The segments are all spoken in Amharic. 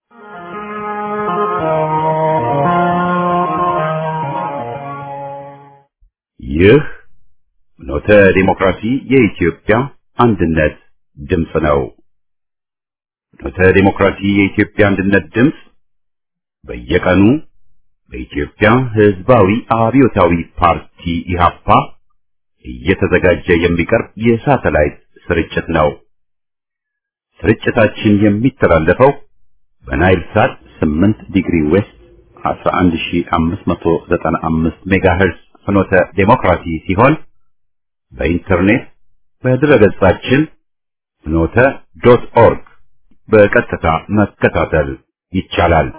ይህ ኖተ ዲሞክራሲ የኢትዮጵያ አንድነት ድምፅ ነው። ኖተ ዲሞክራሲ የኢትዮጵያ አንድነት ድምፅ በየቀኑ በኢትዮጵያ ሕዝባዊ አብዮታዊ ፓርቲ ኢህአፓ እየተዘጋጀ የሚቀርብ የሳተላይት ስርጭት ነው። ስርጭታችን የሚተላለፈው በናይል ሳት 8 ዲግሪ ዌስት 11595 ሜጋሄርዝ ፍኖተ ዴሞክራሲ ሲሆን በኢንተርኔት በድረገጻችን ፍኖተ ዶት ኦርግ በቀጥታ መከታተል ይቻላል።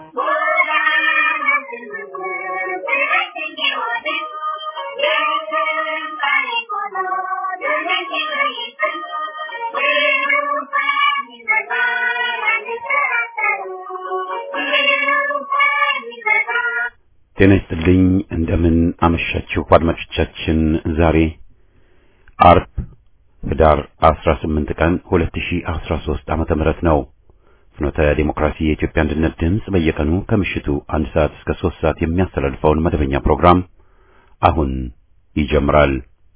ጤና ይስጥልኝ። እንደምን አመሻችሁ አድማጮቻችን። ዛሬ አርብ ህዳር 18 ቀን 2013 ዓመተ ምህረት ነው። ፍኖተ ዲሞክራሲ የኢትዮጵያ አንድነት ድምፅ በየቀኑ ከምሽቱ አንድ ሰዓት እስከ ሶስት ሰዓት የሚያስተላልፈውን መደበኛ ፕሮግራም አሁን ይጀምራል።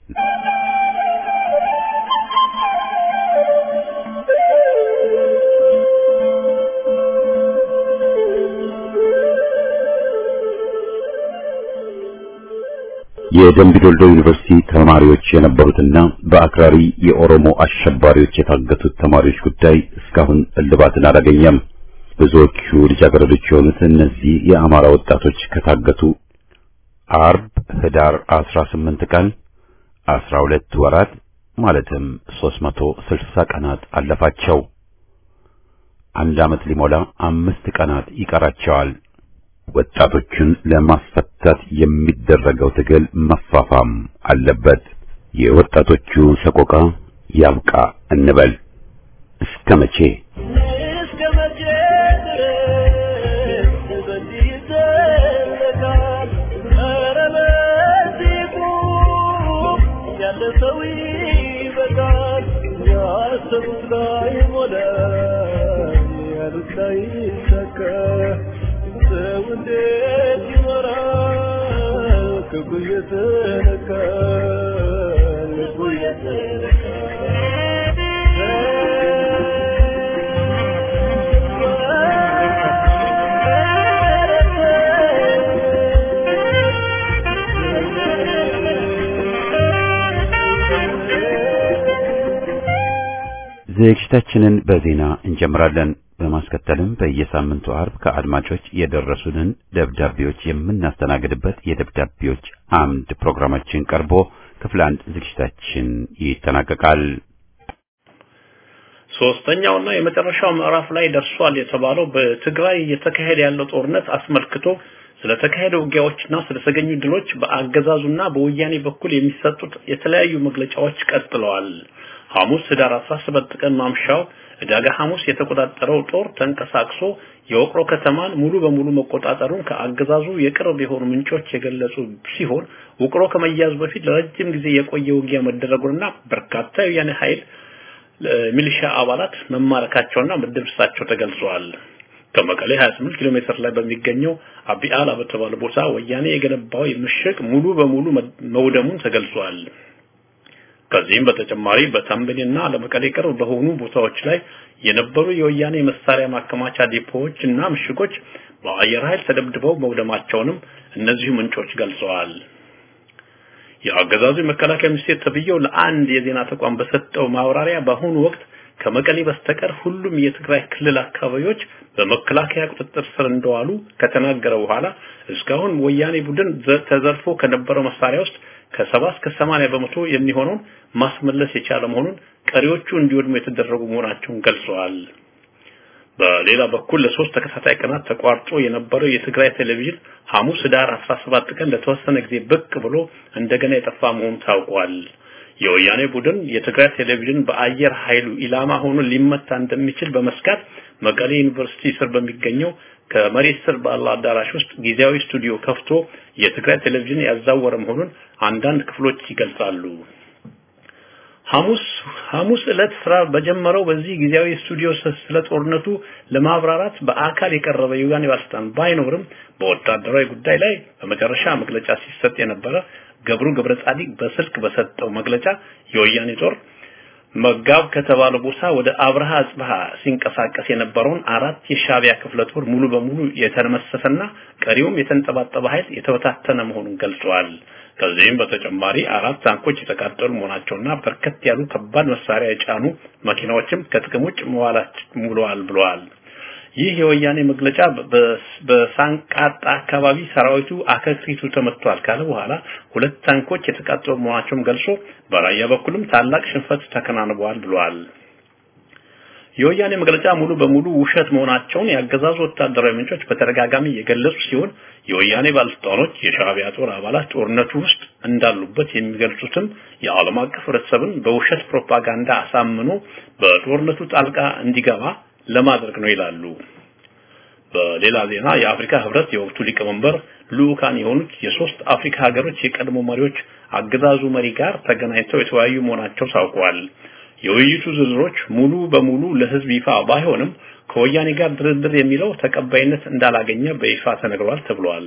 የደምቢ ዶልዶ ዩኒቨርሲቲ ተማሪዎች የነበሩትና በአክራሪ የኦሮሞ አሸባሪዎች የታገቱት ተማሪዎች ጉዳይ እስካሁን እልባትን አላገኘም። ብዙዎቹ ልጃገረዶች የሆኑት እነዚህ የአማራ ወጣቶች ከታገቱ አርብ ህዳር 18 ቀን 12 ወራት ማለትም 360 ቀናት አለፋቸው። አንድ ዓመት ሊሞላ አምስት ቀናት ይቀራቸዋል። ወጣቶቹን ለማስፈታት የሚደረገው ትግል መፋፋም አለበት። የወጣቶቹ ሰቆቃ ያብቃ እንበል። እስከ መቼ እስከ መቼ ድረስ በዚህ ይዘለቃል? ኧረ በዚህ ቁም፣ ያለ ሰው ይበቃል። ያሰቡት ላይ ሞላ፣ ያሉት ላይ ይሳካ። ሰው እንዴት ይኖራል? ክፉ እየተነካ ልቡ ዝግጅታችንን በዜና እንጀምራለን። በማስከተልም በየሳምንቱ አርብ ከአድማጮች የደረሱንን ደብዳቤዎች የምናስተናግድበት የደብዳቤዎች አምድ ፕሮግራማችን ቀርቦ ክፍል አንድ ዝግጅታችን ይጠናቀቃል። ሶስተኛውና የመጨረሻው ምዕራፍ ላይ ደርሷል የተባለው በትግራይ እየተካሄደ ያለው ጦርነት አስመልክቶ ስለተካሄደ ውጊያዎችና ስለተገኙ ድሎች በአገዛዙና በወያኔ በኩል የሚሰጡት የተለያዩ መግለጫዎች ቀጥለዋል። ሐሙስ ህዳር 17 ቀን ማምሻው ዕዳጋ ሐሙስ የተቆጣጠረው ጦር ተንቀሳቅሶ የወቅሮ ከተማን ሙሉ በሙሉ መቆጣጠሩን ከአገዛዙ የቅርብ የሆኑ ምንጮች የገለጹ ሲሆን ውቅሮ ከመያዙ በፊት ለረጅም ጊዜ የቆየ ውጊያ መደረጉንና በርካታ የወያኔ ኃይል ሚሊሻ አባላት መማረካቸውና መደምሰሳቸው ተገልጿል። ከመቀሌ 28 ኪሎ ሜትር ላይ በሚገኘው አቢአላ በተባለ ቦታ ወያኔ የገነባው ምሽግ ሙሉ በሙሉ መውደሙን ተገልጿል። ከዚህም በተጨማሪ በተንቤንና ለመቀሌ ቅርብ በሆኑ ቦታዎች ላይ የነበሩ የወያኔ መሳሪያ ማከማቻ ዲፖዎች እና ምሽጎች በአየር ኃይል ተደብድበው መውደማቸውንም እነዚሁ ምንጮች ገልጸዋል። የአገዛዙ መከላከያ ሚኒስቴር ተብዬው ለአንድ የዜና ተቋም በሰጠው ማብራሪያ በአሁኑ ወቅት ከመቀሌ በስተቀር ሁሉም የትግራይ ክልል አካባቢዎች በመከላከያ ቁጥጥር ስር እንደዋሉ ከተናገረ በኋላ እስካሁን ወያኔ ቡድን ተዘርፎ ከነበረው መሳሪያ ውስጥ ከሰባ እስከ ሰማንያ በመቶ የሚሆነውን ማስመለስ የቻለ መሆኑን ቀሪዎቹ እንዲወድሙ የተደረጉ መሆናቸውን ገልጸዋል። በሌላ በኩል ለሶስት ተከታታይ ቀናት ተቋርጦ የነበረው የትግራይ ቴሌቪዥን ሐሙስ ህዳር 17 ቀን ለተወሰነ ጊዜ ብቅ ብሎ እንደገና የጠፋ መሆኑ ታውቋል። የወያኔ ቡድን የትግራይ ቴሌቪዥን በአየር ኃይሉ ኢላማ ሆኖ ሊመታ እንደሚችል በመስጋት መቀሌ ዩኒቨርሲቲ ስር በሚገኘው ከመሬት ስር ባለ አዳራሽ ውስጥ ጊዜያዊ ስቱዲዮ ከፍቶ የትግራይ ቴሌቪዥን ያዛወረ መሆኑን አንዳንድ ክፍሎች ይገልጻሉ። ሐሙስ ሐሙስ ዕለት ስራ በጀመረው በዚህ ጊዜያዊ ስቱዲዮ ስለ ጦርነቱ ለማብራራት በአካል የቀረበ የዩጋንዳ ባለስልጣን ባይኖርም በወታደራዊ ጉዳይ ላይ በመጨረሻ መግለጫ ሲሰጥ የነበረ ገብሩ ገብረ ጻዲቅ በስልክ በሰጠው መግለጫ የወያኔ ጦር መጋብ ከተባለ ቦታ ወደ አብርሃ አጽብሃ ሲንቀሳቀስ የነበረውን አራት የሻቢያ ክፍለ ጦር ሙሉ በሙሉ የተመሰሰና ቀሪውም የተንጠባጠበ ኃይል የተበታተነ መሆኑን ገልጸዋል። ከዚህም በተጨማሪ አራት ታንኮች የተቃጠሉ መሆናቸውና በርከት ያሉ ከባድ መሳሪያ የጫኑ መኪናዎችም ከጥቅም ውጭ መዋላቸዋል ብለዋል። ይህ የወያኔ መግለጫ በሳንቃጣ አካባቢ ሰራዊቱ አከክሪቱ ተመቷል ካለ በኋላ ሁለት ታንኮች የተቃጠሉ መሆናቸውን ገልጾ በራያ በኩልም ታላቅ ሽንፈት ተከናንበዋል ብለዋል። የወያኔ መግለጫ ሙሉ በሙሉ ውሸት መሆናቸውን ያገዛዙ ወታደራዊ ምንጮች በተደጋጋሚ የገለጹ ሲሆን የወያኔ ባለስልጣኖች የሻዕቢያ ጦር አባላት ጦርነቱ ውስጥ እንዳሉበት የሚገልጹትም የዓለም አቀፍ ህብረተሰብን በውሸት ፕሮፓጋንዳ አሳምኖ በጦርነቱ ጣልቃ እንዲገባ ለማድረግ ነው ይላሉ። በሌላ ዜና የአፍሪካ ህብረት የወቅቱ ሊቀመንበር ልኡካን የሆኑት የሶስት አፍሪካ ሀገሮች የቀድሞ መሪዎች አገዛዙ መሪ ጋር ተገናኝተው የተወያዩ መሆናቸው ታውቋል። የውይይቱ ዝርዝሮች ሙሉ በሙሉ ለህዝብ ይፋ ባይሆንም ከወያኔ ጋር ድርድር የሚለው ተቀባይነት እንዳላገኘ በይፋ ተነግሯል ተብሏል።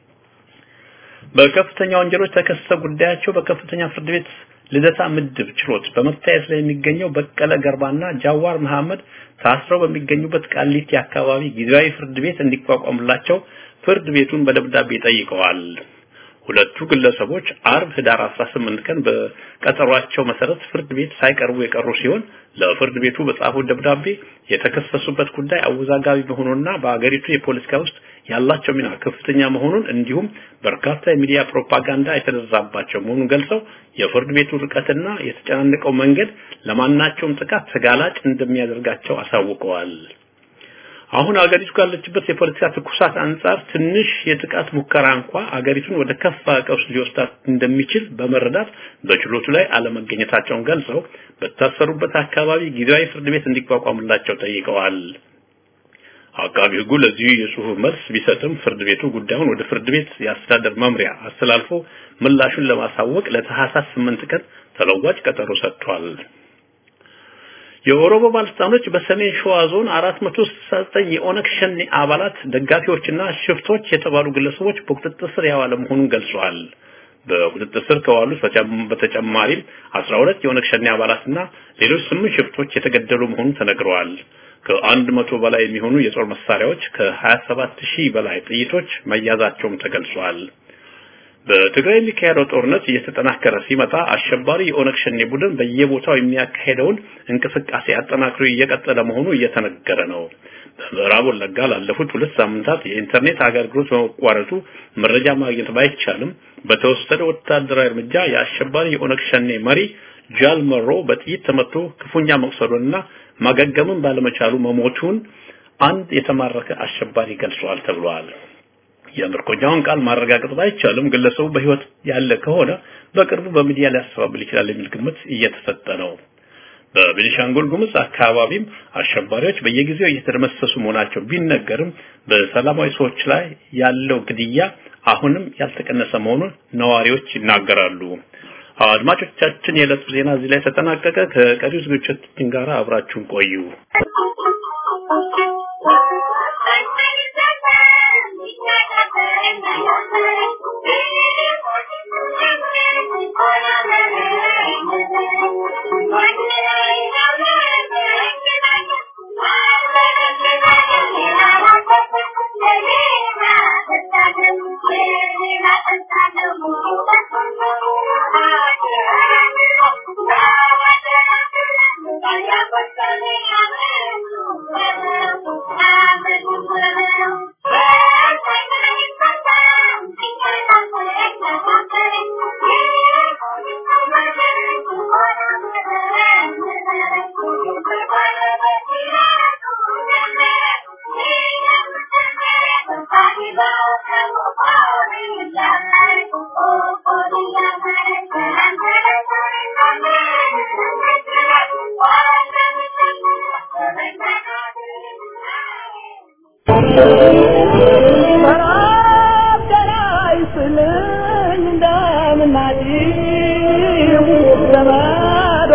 በከፍተኛ ወንጀሎች ተከሰው ጉዳያቸው በከፍተኛ ፍርድ ቤት ልደታ ምድብ ችሎት በመታየት ላይ የሚገኘው በቀለ ገርባና ጃዋር መሐመድ ታስረው በሚገኙበት ቃሊቲ አካባቢ ጊዜያዊ ፍርድ ቤት እንዲቋቋምላቸው ፍርድ ቤቱን በደብዳቤ ጠይቀዋል። ሁለቱ ግለሰቦች አርብ ህዳር 18 ቀን በቀጠሯቸው መሰረት ፍርድ ቤት ሳይቀርቡ የቀሩ ሲሆን ለፍርድ ቤቱ በጻፉት ደብዳቤ የተከሰሱበት ጉዳይ አወዛጋቢ መሆኑንና በአገሪቱ የፖለቲካ ውስጥ ያላቸው ሚና ከፍተኛ መሆኑን እንዲሁም በርካታ የሚዲያ ፕሮፓጋንዳ የተደረሰባቸው መሆኑን ገልጸው የፍርድ ቤቱ ርቀትና የተጨናነቀው መንገድ ለማናቸውም ጥቃት ተጋላጭ እንደሚያደርጋቸው አሳውቀዋል። አሁን አገሪቱ ካለችበት የፖለቲካ ትኩሳት አንጻር ትንሽ የጥቃት ሙከራ እንኳ አገሪቱን ወደ ከፋ ቀውስ ሊወስዳት እንደሚችል በመረዳት በችሎቱ ላይ አለመገኘታቸውን ገልጸው በታሰሩበት አካባቢ ጊዜያዊ ፍርድ ቤት እንዲቋቋምላቸው ጠይቀዋል። አቃቢ ሕጉ ለዚህ የጽሁፍ መልስ ቢሰጥም ፍርድ ቤቱ ጉዳዩን ወደ ፍርድ ቤት የአስተዳደር መምሪያ አስተላልፎ ምላሹን ለማሳወቅ ለታህሳስ 8 ቀን ተለዋጭ ቀጠሮ ሰጥቷል። የኦሮሞ ባለስልጣኖች በሰሜን ሸዋ ዞን 469 የኦነግ ሸኔ አባላት ደጋፊዎችና ሽፍቶች የተባሉ ግለሰቦች በቁጥጥር ስር ያዋለ መሆኑን ገልጸዋል። በቁጥጥር ስር ከዋሉት በተጨማሪም 12 የኦነግ ሸኔ አባላትና ሌሎች ስምንት ሽፍቶች የተገደሉ መሆኑን ተነግረዋል። ከአንድ መቶ በላይ የሚሆኑ የጦር መሳሪያዎች ከ27 ሺህ በላይ ጥይቶች መያዛቸውም ተገልጿል። በትግራይ የሚካሄደው ጦርነት እየተጠናከረ ሲመጣ አሸባሪ የኦነግ ሸኔ ቡድን በየቦታው የሚያካሄደውን እንቅስቃሴ አጠናክሮ እየቀጠለ መሆኑ እየተነገረ ነው። በምዕራብ ወለጋ ላለፉት ሁለት ሳምንታት የኢንተርኔት አገልግሎት በመቋረጡ መረጃ ማግኘት ባይቻልም በተወሰደ ወታደራዊ እርምጃ የአሸባሪ የኦነግ ሸኔ መሪ ጃል መሮ በጥይት ተመቶ ክፉኛ መቁሰሉንና ማገገምን ባለመቻሉ መሞቱን አንድ የተማረከ አሸባሪ ገልጿል ተብሏል። የምርኮኛውን ቃል ማረጋገጥ ባይቻልም ግለሰቡ በህይወት ያለ ከሆነ በቅርቡ በሚዲያ ሊያስተባብል ይችላል የሚል ግምት እየተሰጠ ነው። በቤኒሻንጉል ጉሙዝ አካባቢም አሸባሪዎች በየጊዜው እየተደመሰሱ መሆናቸው ቢነገርም በሰላማዊ ሰዎች ላይ ያለው ግድያ አሁንም ያልተቀነሰ መሆኑን ነዋሪዎች ይናገራሉ። አድማጮቻችን፣ የዕለቱ ዜና እዚህ ላይ ተጠናቀቀ። ከቀሪው ዝግጅቶቻችን ጋር አብራችሁን ቆዩ።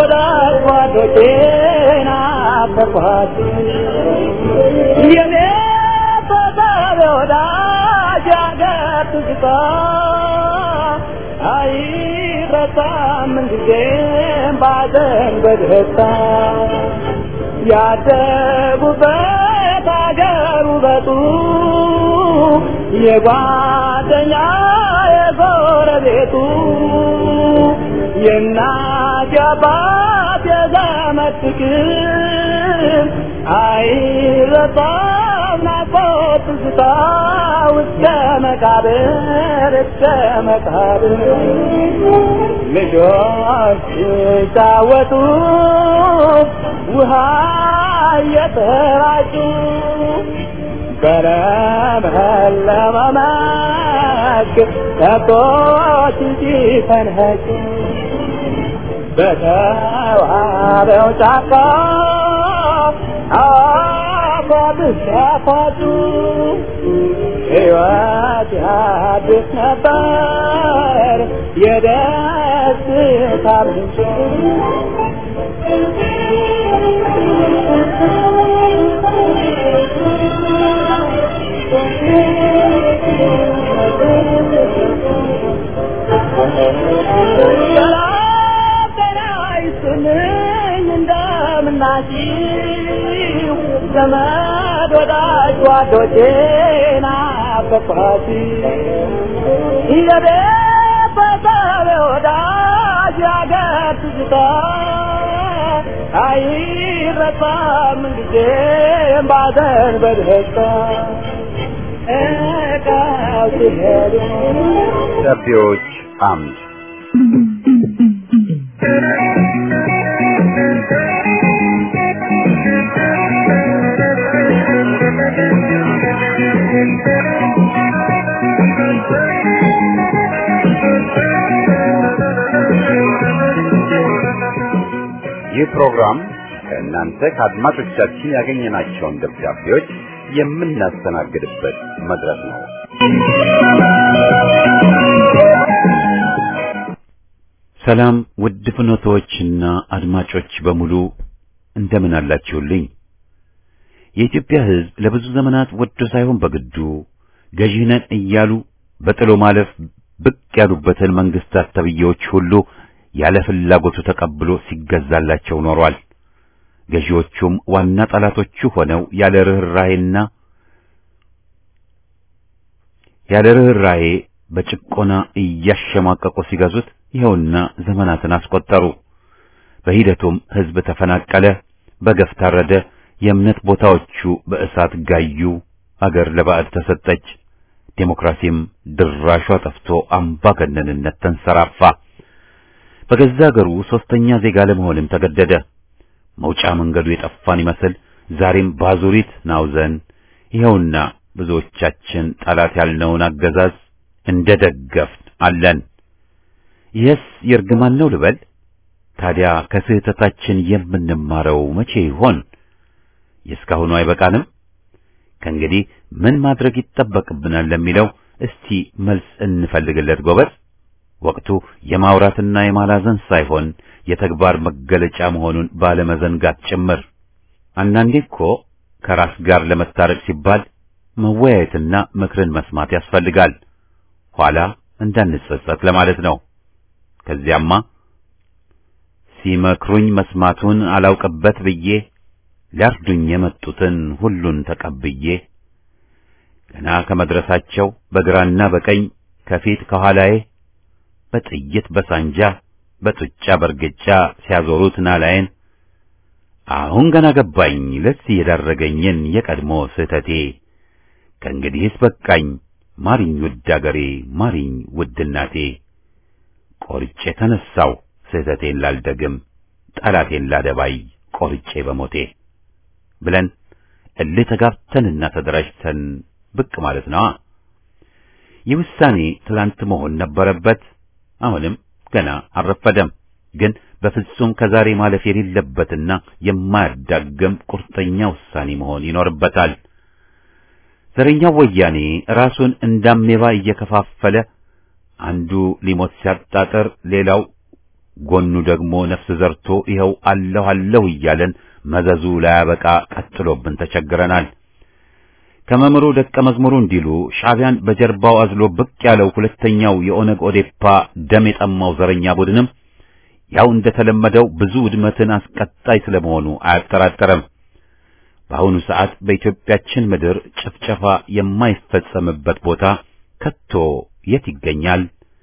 ወዳጅ ጓዶቼን አፈርኳት የኔ ተሳቢ ወዳጅ አገር ትዝታ አይረሳም ምንጊዜም ባዘን በደስታ ያደጉበት አገር ውበቱ የጓደኛ የጎረቤቱ የእናት የአባት የዘመድ ፍቅር አይረሳም ናፍቆት ትዝታ እስከ መቃብር እስከ መቃብር ልጆች ሲጫወቱ ውሃ እየተራጩ በለመለመ መስክ ከብቶች ሲፈንህጩ በተዋበው ጫካ አፏብስ ያፏጩ ሕይወት ያድስ ነበር የደስታ ምንጭ ሰላም ጤና ይስጥልኝ እንደምናችሁ ዘመድ ወዳጅ ጓዶቼ ናፈቅኋት የቤት በሰብ ወዳጅ ያገር ትዝታ አይረሳም ጊዜም ባዘን በደስታ እቃው ሲሄዱ ደብዳቤዎች አምድ ይህ ፕሮግራም ከእናንተ ከአድማጮቻችን ያገኘናቸውን ደብዳቤዎች የምናስተናግድበት መድረክ ነው። ሰላም ውድ ፍኖቶችና አድማጮች በሙሉ እንደምን አላችሁልኝ? የኢትዮጵያ ሕዝብ ለብዙ ዘመናት ወዶ ሳይሆን በግዱ ገዢ ነን እያሉ በጥሎ ማለፍ ብቅ ያሉበትን መንግስታት ተብዬዎች ሁሉ ያለ ፍላጎቱ ተቀብሎ ሲገዛላቸው ኖሯል። ገዢዎቹም ዋና ጠላቶቹ ሆነው ያለ ርኅራኄና ያለ ርኅራኄ በጭቆና እያሸማቀቁ ሲገዙት ይኸውና ዘመናትን አስቆጠሩ። በሂደቱም ሕዝብ ተፈናቀለ፣ በገፍ ታረደ፣ የእምነት ቦታዎቹ በእሳት ጋዩ፣ አገር ለባዕድ ተሰጠች። ዴሞክራሲም ድራሿ ጠፍቶ አምባገነንነት ተንሰራፋ። በገዛ አገሩ ሶስተኛ ዜጋ ለመሆንም ተገደደ። መውጫ መንገዱ የጠፋን ይመስል ዛሬም ባዙሪት ናውዘን ይኸውና ብዙዎቻችን ጠላት ያልነውን አገዛዝ እንደደገፍን አለን። ይህስ የእርግማን ነው ልበል? ታዲያ ከስህተታችን የምንማረው መቼ ይሆን? የእስካሁኑ አይበቃንም? ከእንግዲህ ምን ማድረግ ይጠበቅብናል ለሚለው እስቲ መልስ እንፈልግለት ጎበዝ። ወቅቱ የማውራትና የማላዘን ሳይሆን የተግባር መገለጫ መሆኑን ባለመዘንጋት ጭምር። አንዳንዴ እኮ ከራስ ጋር ለመታረቅ ሲባል መወያየትና ምክርን መስማት ያስፈልጋል። ኋላ እንዳንጸጸት ለማለት ነው። ከዚያማ ሲመክሩኝ መስማቱን አላውቅበት ብዬ ሊያርዱኝ የመጡትን ሁሉን ተቀብዬ ገና ከመድረሳቸው በግራና በቀኝ ከፊት ከኋላዬ በጥይት በሳንጃ በጡጫ በርግጫ ሲያዞሩት ናላዬን አሁን ገና ገባኝ ለዚህ የዳረገኝን የቀድሞ ስህተቴ። ከእንግዲህስ በቃኝ ማሪኝ ውድ አገሬ ማሪኝ ውድ እናቴ። ቆርጬ ተነሳው ስህተቴን ላልደግም ጠላቴን ላደባይ ቆርጬ በሞቴ ብለን እልህ ተጋብተንና ተደራጅተን ብቅ ማለት ነዋ። ይህ ውሳኔ ትላንት መሆን ነበረበት። አሁንም ገና አልረፈደም። ግን በፍጹም ከዛሬ ማለፍ የሌለበትና የማያዳግም ቁርጠኛ ውሳኔ መሆን ይኖርበታል። ዘረኛው ወያኔ ራሱን እንዳሜባ እየከፋፈለ አንዱ ሊሞት ሲያጣጥር ሌላው ጎኑ ደግሞ ነፍስ ዘርቶ ይኸው አለሁ አለሁ እያለን መዘዙ ላያበቃ ቀጥሎብን ተቸግረናል። ከመምሩ ደቀ መዝሙሩ እንዲሉ ሻዕቢያን በጀርባው አዝሎ ብቅ ያለው ሁለተኛው የኦነግ ኦዴፓ ደም የጠማው ዘረኛ ቡድንም ያው እንደተለመደው ብዙ ውድመትን አስቀጣይ ስለመሆኑ አያጠራጠረም። በአሁኑ ሰዓት በኢትዮጵያችን ምድር ጭፍጨፋ የማይፈጸምበት ቦታ ከቶ የት ይገኛል?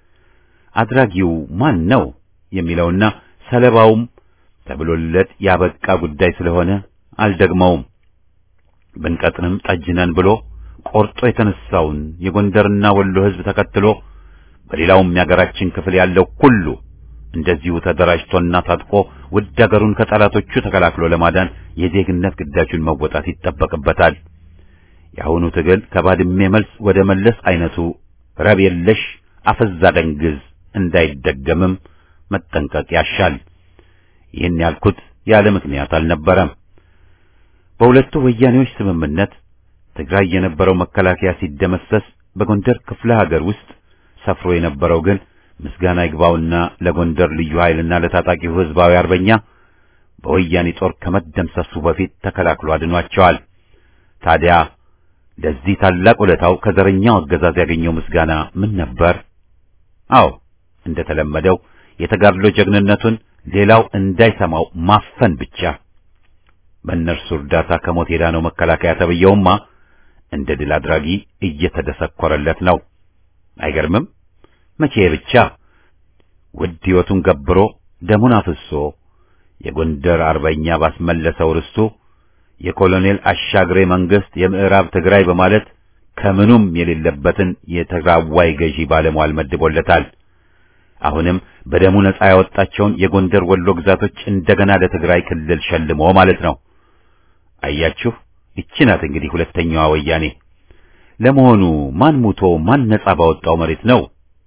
አድራጊው ማን ነው የሚለውና ሰለባውም ተብሎለት ያበቃ ጉዳይ ስለሆነ አልደግመውም። ብንቀጥንም ጠጅነን ብሎ ቆርጦ የተነሳውን የጎንደርና ወሎ ሕዝብ ተከትሎ በሌላውም የአገራችን ክፍል ያለው ሁሉ እንደዚሁ ተደራጅቶና ታጥቆ ውድ አገሩን ከጠላቶቹ ተከላክሎ ለማዳን የዜግነት ግዳጁን መወጣት ይጠበቅበታል። የአሁኑ ትግል ከባድሜ መልስ ወደ መለስ አይነቱ ረብ የለሽ አፈዛ ደንግዝ እንዳይደገምም መጠንቀቅ ያሻል። ይህን ያልኩት ያለ ምክንያት አልነበረም። በሁለቱ ወያኔዎች ስምምነት ትግራይ የነበረው መከላከያ ሲደመሰስ በጎንደር ክፍለ ሀገር ውስጥ ሰፍሮ የነበረው ግን ምስጋና ይግባውና ለጎንደር ልዩ ኃይልና ለታጣቂው ህዝባዊ አርበኛ በወያኔ ጦር ከመደምሰሱ በፊት ተከላክሎ አድኗቸዋል። ታዲያ ለዚህ ታላቅ ውለታው ከዘረኛው አገዛዝ ያገኘው ምስጋና ምን ነበር? አዎ እንደተለመደው የተጋድሎ ጀግንነቱን ሌላው እንዳይሰማው ማፈን ብቻ። በእነርሱ እርዳታ ከሞት የዳነው መከላከያ ተብየውማ እንደ ድል አድራጊ እየተደሰኮረለት ነው። አይገርምም? መቼ ብቻ ውድ ሕይወቱን ገብሮ ደሙን አፍሶ የጎንደር አርበኛ ባስመለሰው ርስቱ የኮሎኔል አሻግሬ መንግስት የምዕራብ ትግራይ በማለት ከምኑም የሌለበትን የትግራዋይ ገዢ ባለሟል መድቦለታል። አሁንም በደሙ ነጻ ያወጣቸውን የጎንደር ወሎ ግዛቶች እንደገና ለትግራይ ክልል ሸልሞ ማለት ነው። አያችሁ፣ ይቺ ናት እንግዲህ ሁለተኛዋ ወያኔ። ለመሆኑ ማን ሙቶ ማን ነጻ ባወጣው መሬት ነው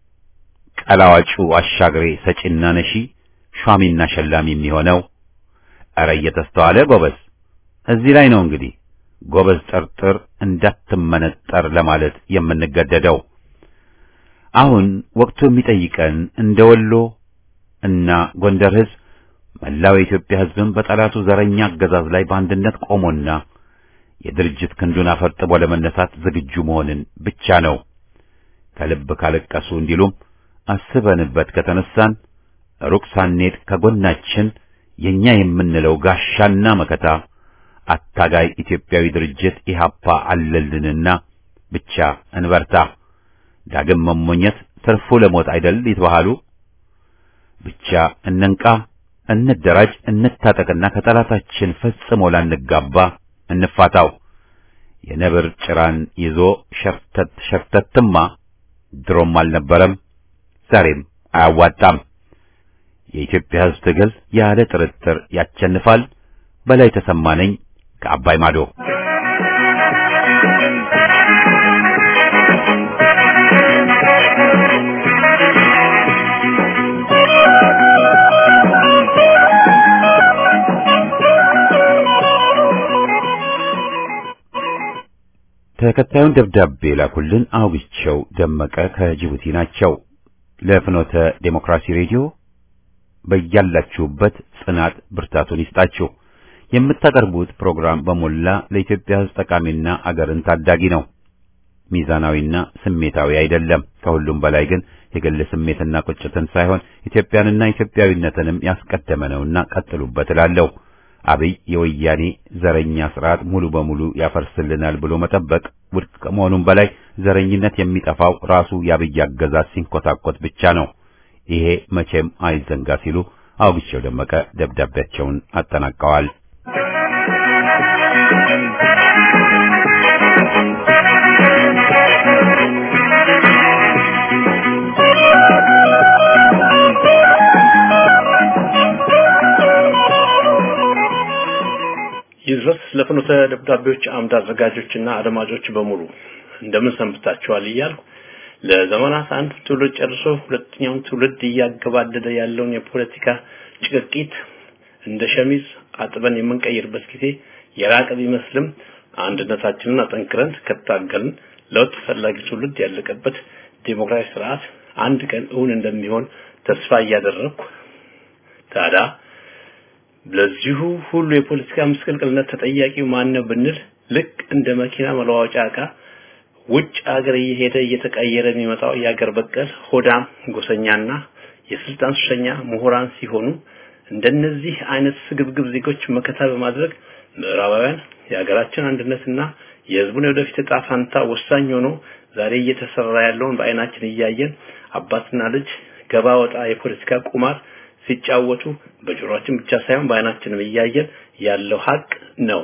ቀላዋጩ አሻግሬ ሰጪና ነሺ ሿሚና ሸላሚ የሚሆነው? ኧረ እየተስተዋለ ጎበዝ። እዚህ ላይ ነው እንግዲህ ጎበዝ ጠርጥር እንዳትመነጠር ለማለት የምንገደደው። አሁን ወቅቱ የሚጠይቀን እንደ ወሎ እና ጎንደር ሕዝብ መላው የኢትዮጵያ ሕዝብም በጠላቱ ዘረኛ አገዛዝ ላይ በአንድነት ቆሞና የድርጅት ክንዱን አፈርጥቦ ለመነሳት ዝግጁ መሆንን ብቻ ነው። ከልብ ካለቀሱ እንዲሉም አስበንበት ከተነሳን ሩቅ ሳንሄድ ከጎናችን የኛ የምንለው ጋሻና መከታ አታጋይ ኢትዮጵያዊ ድርጅት ኢሃፓ አለልንና ብቻ እንበርታ። ዳግም መሞኘት ትርፉ ለሞት አይደል ይትባሃሉ። ብቻ እንንቃ፣ እንደራጅ፣ እንታጠቅና ከጠላታችን ፈጽሞ ላንጋባ እንፋታው። የነብር ጭራን ይዞ ሸርተት ሸርተትማ ድሮም አልነበረም፣ ዛሬም አያዋጣም። የኢትዮጵያ ሕዝብ ትግል ያለ ጥርጥር ያቸንፋል። በላይ ተሰማ ነኝ ከአባይ ማዶ። ተከታዩን ደብዳቤ ላኩልን አውግቸው ደመቀ ከጅቡቲ ናቸው። ለፍኖተ ዴሞክራሲ ሬዲዮ በያላችሁበት ጽናት ብርታቱን ይስጣችሁ። የምታቀርቡት ፕሮግራም በሞላ ለኢትዮጵያ ሕዝብ ጠቃሚና አገርን ታዳጊ ነው። ሚዛናዊና ስሜታዊ አይደለም። ከሁሉም በላይ ግን የግል ስሜትና ቁጭትን ሳይሆን ኢትዮጵያንና ኢትዮጵያዊነትንም ያስቀደመ ነውና ቀጥሉበት እላለሁ። አብይ የወያኔ ዘረኛ ስርዓት ሙሉ በሙሉ ያፈርስልናል ብሎ መጠበቅ ውድቅ ከመሆኑም በላይ ዘረኝነት የሚጠፋው ራሱ የአብይ አገዛዝ ሲንኮታኮት ብቻ ነው። ይሄ መቼም አይዘንጋ ሲሉ አውግቸው ደመቀ ደብዳቤያቸውን አጠናቀዋል። ይድረስ ለፍኖተ ደብዳቤዎች አምድ አዘጋጆችና አድማጮች በሙሉ እንደምን ሰንብታችኋል እያልኩ ለዘመናት አንድ ትውልድ ጨርሶ ሁለተኛውን ትውልድ እያገባደደ ያለውን የፖለቲካ ጭቅቂት እንደ ሸሚዝ አጥበን የምንቀይርበት ጊዜ የራቀ ቢመስልም አንድነታችንን አጠንክረን ከታገልን ለውጥ ፈላጊ ትውልድ ያለቀበት ዴሞክራሲ ስርዓት አንድ ቀን እውን እንደሚሆን ተስፋ እያደረግኩ ታዲያ ለዚሁ ሁሉ የፖለቲካ ምስቅልቅልነት ተጠያቂው ማን ነው ብንል ልክ እንደ መኪና መለዋወጫ ዕቃ ውጭ ሀገር እየሄደ እየተቀየረ የሚመጣው የሀገር በቀል ሆዳም ጎሰኛና የስልጣን ሱሰኛ ምሁራን ሲሆኑ እንደነዚህ አይነት ስግብግብ ዜጎች መከታ በማድረግ ምዕራባውያን የሀገራችን አንድነትና የህዝቡን የወደፊት ዕጣ ፋንታ ወሳኝ ሆኖ ዛሬ እየተሰራ ያለውን በአይናችን እያየን አባትና ልጅ ገባ ወጣ የፖለቲካ ቁማር ሲጫወቱ በጆሮአችን ብቻ ሳይሆን በአይናችንም እያየን ያለው ሀቅ ነው።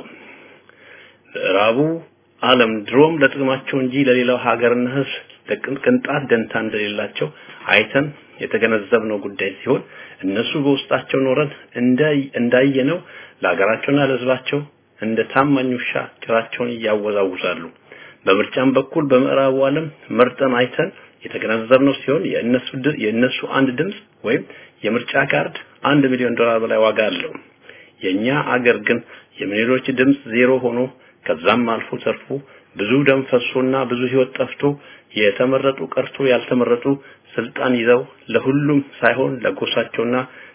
ምዕራቡ ዓለም ድሮም ለጥቅማቸው እንጂ ለሌላው ሀገርና ህዝብ ለቅንጣት ደንታ እንደሌላቸው አይተን የተገነዘብነው ጉዳይ ሲሆን እነሱ በውስጣቸው ኖረን እንዳየነው ለሀገራቸውና ለህዝባቸው እንደ ታማኝ ውሻ ጭራቸውን እያወዛውዛሉ። በምርጫም በኩል በምዕራቡ ዓለም መርጠን አይተን የተገነዘብነው ሲሆን የእነሱ የእነሱ አንድ ድምፅ ወይም የምርጫ ካርድ አንድ ሚሊዮን ዶላር በላይ ዋጋ አለው። የኛ አገር ግን የሚሊዮኖች ድምፅ ዜሮ ሆኖ ከዛም አልፎ ተርፎ ብዙ ደም ፈሶና ብዙ ህይወት ጠፍቶ የተመረጡ ቀርቶ ያልተመረጡ ስልጣን ይዘው ለሁሉም ሳይሆን ለጎሳቸውና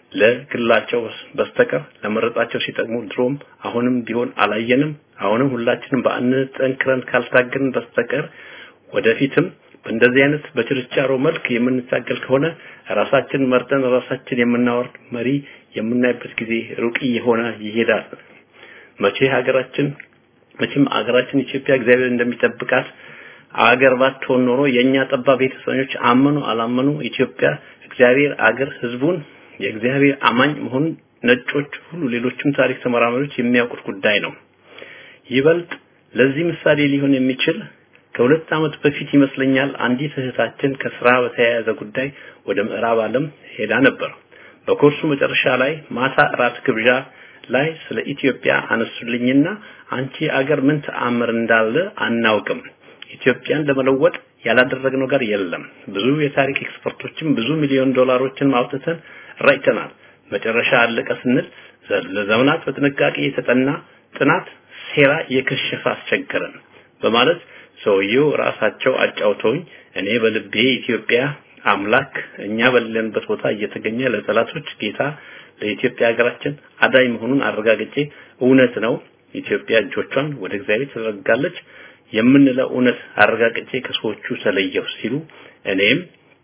ለግላቸው በስተቀር ለመረጣቸው ሲጠቅሙ ድሮም አሁንም ቢሆን አላየንም። አሁንም ሁላችንም በአንድነት ጠንክረን ካልታገልን በስተቀር ወደፊትም በእንደዚህ አይነት በችርቻሮ መልክ የምንታገል ከሆነ ራሳችን መርጠን ራሳችን የምናወርድ መሪ የምናይበት ጊዜ ሩቅ እየሆነ ይሄዳል። መቼ ሀገራችን መቼም ሀገራችን ኢትዮጵያ እግዚአብሔር እንደሚጠብቃት አገር ባትሆን ኖሮ የኛ ጠባብ ቤተሰቦች አመኑ አላመኑ ኢትዮጵያ እግዚአብሔር አገር ህዝቡን የእግዚአብሔር አማኝ መሆኑን ነጮች ሁሉ ሌሎችም ታሪክ ተመራማሪዎች የሚያውቁት ጉዳይ ነው። ይበልጥ ለዚህ ምሳሌ ሊሆን የሚችል ከሁለት ዓመት በፊት ይመስለኛል አንዲት እህታችን ከስራ በተያያዘ ጉዳይ ወደ ምዕራብ ዓለም ሄዳ ነበር። በኮርሱ መጨረሻ ላይ ማታ እራት ግብዣ ላይ ስለ ኢትዮጵያ አነሱልኝና አንቺ አገር ምን ተአምር እንዳለ አናውቅም። ኢትዮጵያን ለመለወጥ ያላደረግነው ጋር የለም። ብዙ የታሪክ ኤክስፐርቶችም ብዙ ሚሊዮን ዶላሮችን ማውጥተን ራይተናል። መጨረሻ አለቀ ስንል ለዘመናት በጥንቃቄ የተጠና ጥናት ሴራ የከሸፈ አስቸገረን በማለት ሰውየው ራሳቸው አጫውተውኝ እኔ በልቤ ኢትዮጵያ አምላክ እኛ በሌለንበት ቦታ እየተገኘ ለጠላቶች ጌታ ለኢትዮጵያ ሀገራችን አዳኝ መሆኑን አረጋግጬ እውነት ነው ኢትዮጵያ እጆቿን ወደ እግዚአብሔር ትዘረጋለች የምንለው እውነት አረጋግጬ ከሰዎቹ ተለየሁ ሲሉ እኔም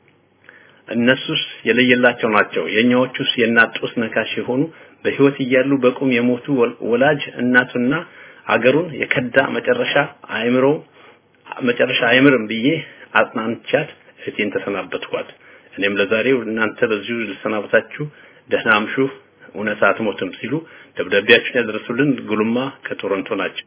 እነሱስ የለየላቸው ናቸው የኛዎቹስ የእናት ጡት ነካሽ የሆኑ በህይወት እያሉ በቁም የሞቱ ወላጅ እናቱና አገሩን የከዳ መጨረሻ አእምሮ መጨረሻ አይምርም ብዬ አጽናንቻት እህቴን ተሰናበትኳት። እኔም ለዛሬው እናንተ በዚሁ ልሰናበታችሁ፣ ደህና አምሹ፣ እውነት አትሞትም ሲሉ ደብዳቤያችሁን ያደረሱልን ጉልማ ከቶሮንቶ ናቸው።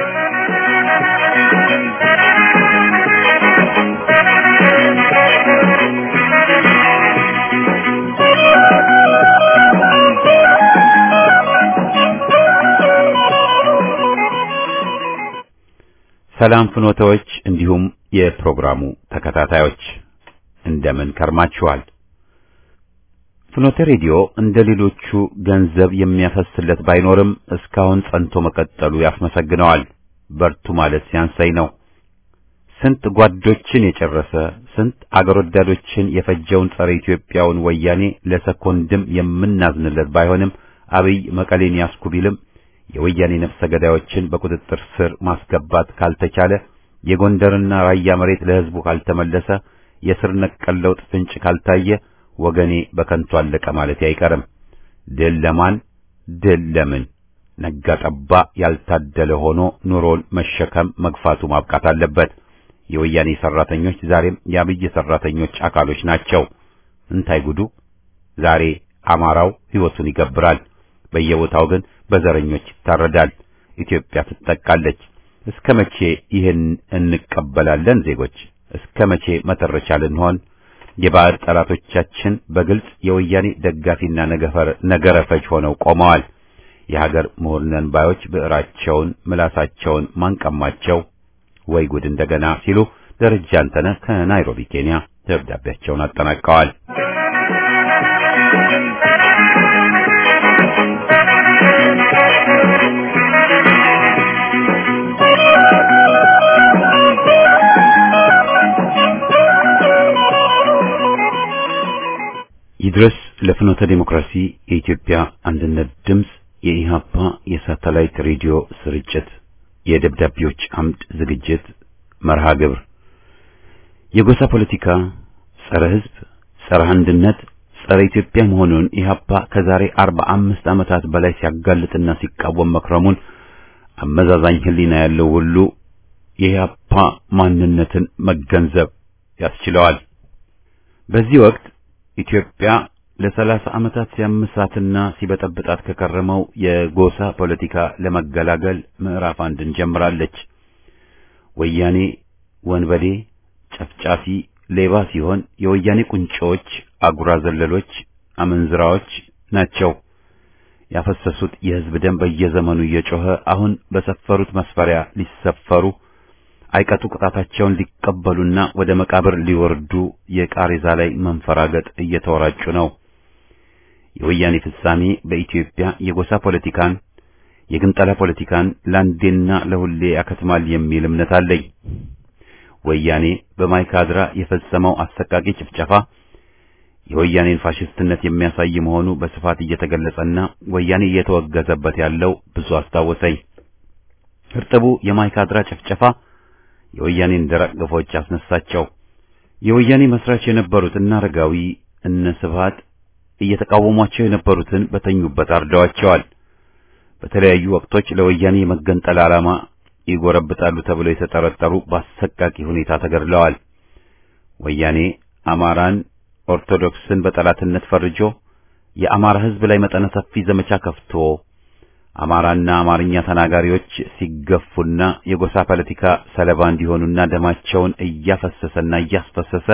ሰላም ፍኖተዎች እንዲሁም የፕሮግራሙ ተከታታዮች እንደምን ከርማችኋል? ፍኖተ ሬዲዮ እንደ ሌሎቹ ገንዘብ የሚያፈስለት ባይኖርም እስካሁን ጸንቶ መቀጠሉ ያስመሰግነዋል። በርቱ ማለት ሲያንሳይ ነው። ስንት ጓዶችን የጨረሰ ስንት አገር ወዳዶችን የፈጀውን ጸረ ኢትዮጵያውን ወያኔ ለሰኮንድም የምናዝንለት ባይሆንም አብይ መቀሌን ያስኩ ቢልም የወያኔ ነፍሰ ገዳዮችን በቁጥጥር ስር ማስገባት ካልተቻለ የጎንደርና ራያ መሬት ለሕዝቡ ካልተመለሰ የስር ነቀል ለውጥ ፍንጭ ካልታየ ወገኔ በከንቱ አለቀ ማለት አይቀርም። ድል ለማን ድል ለምን? ነጋ ጠባ ያልታደለ ሆኖ ኑሮን መሸከም መግፋቱ ማብቃት አለበት። የወያኔ ሰራተኞች ዛሬም የአብይ ሰራተኞች አካሎች ናቸው። እንታይ ጉዱ! ዛሬ አማራው ሕይወቱን ይገብራል። በየቦታው ግን በዘረኞች ይታረዳል። ኢትዮጵያ ትጠቃለች። እስከ መቼ ይህን እንቀበላለን? ዜጎች እስከ መቼ መተረቻ ልንሆን? የባዕድ ጠላቶቻችን በግልጽ የወያኔ ደጋፊና ነገረ ፈጅ ሆነው ቆመዋል። የሀገር ምሁር ነን ባዮች ብዕራቸውን ምላሳቸውን ማንቀማቸው ወይ ጉድ እንደገና ሲሉ ደረጃ አንተነህ ከናይሮቢ ኬንያ ደብዳቤያቸውን አጠናቀዋል። ይድረስ ለፍኖተ ዲሞክራሲ የኢትዮጵያ አንድነት ድምፅ የኢሃፓ የሳተላይት ሬዲዮ ስርጭት የደብዳቤዎች አምድ ዝግጅት መርሃ ግብር የጎሳ ፖለቲካ ጸረ ሕዝብ፣ ጸረ አንድነት፣ ጸረ ኢትዮጵያ መሆኑን ኢሃፓ ከዛሬ አርባ አምስት ዓመታት በላይ ሲያጋልጥና ሲቃወም መክረሙን አመዛዛኝ ሕሊና ያለው ሁሉ የኢሃፓ ማንነትን መገንዘብ ያስችለዋል። በዚህ ወቅት ኢትዮጵያ ለሰላሳ ዓመታት ሲያምሳትና ሲበጠብጣት ከከረመው የጎሳ ፖለቲካ ለመገላገል ምዕራፍ አንድን ጀምራለች። ወያኔ ወንበዴ፣ ጨፍጫፊ፣ ሌባ ሲሆን የወያኔ ቁንጮች፣ አጉራ ዘለሎች፣ አመንዝራዎች ናቸው። ያፈሰሱት የሕዝብ ደም በየዘመኑ እየጮኸ አሁን በሰፈሩት መስፈሪያ ሊሰፈሩ አይቀጡ ቅጣታቸውን ሊቀበሉና ወደ መቃብር ሊወርዱ የቃሬዛ ላይ መንፈራገጥ እየተወራጩ ነው። የወያኔ ፍጻሜ በኢትዮጵያ የጎሳ ፖለቲካን የግንጠላ ፖለቲካን ለአንዴና ለሁሌ ያከትማል የሚል እምነት አለኝ። ወያኔ በማይካድራ የፈጸመው አሰቃቂ ጭፍጨፋ የወያኔን ፋሽስትነት የሚያሳይ መሆኑ በስፋት እየተገለጸና ወያኔ እየተወገዘበት ያለው ብዙ አስታወሰኝ። እርጥቡ የማይካድራ ጭፍጨፋ የወያኔን ደረቅ ግፎች አስነሳቸው። የወያኔ መስራች የነበሩት እነ አረጋዊ እነ ስብሃት እየተቃወሟቸው የነበሩትን በተኙበት አርደዋቸዋል። በተለያዩ ወቅቶች ለወያኔ የመገንጠል ዓላማ ይጎረብጣሉ ተብለው የተጠረጠሩ በአሰቃቂ ሁኔታ ተገድለዋል። ወያኔ አማራን፣ ኦርቶዶክስን በጠላትነት ፈርጆ የአማራ ሕዝብ ላይ መጠነ ሰፊ ዘመቻ ከፍቶ አማራና አማርኛ ተናጋሪዎች ሲገፉና የጎሳ ፖለቲካ ሰለባ እንዲሆኑና ደማቸውን እያፈሰሰና እያስፈሰሰ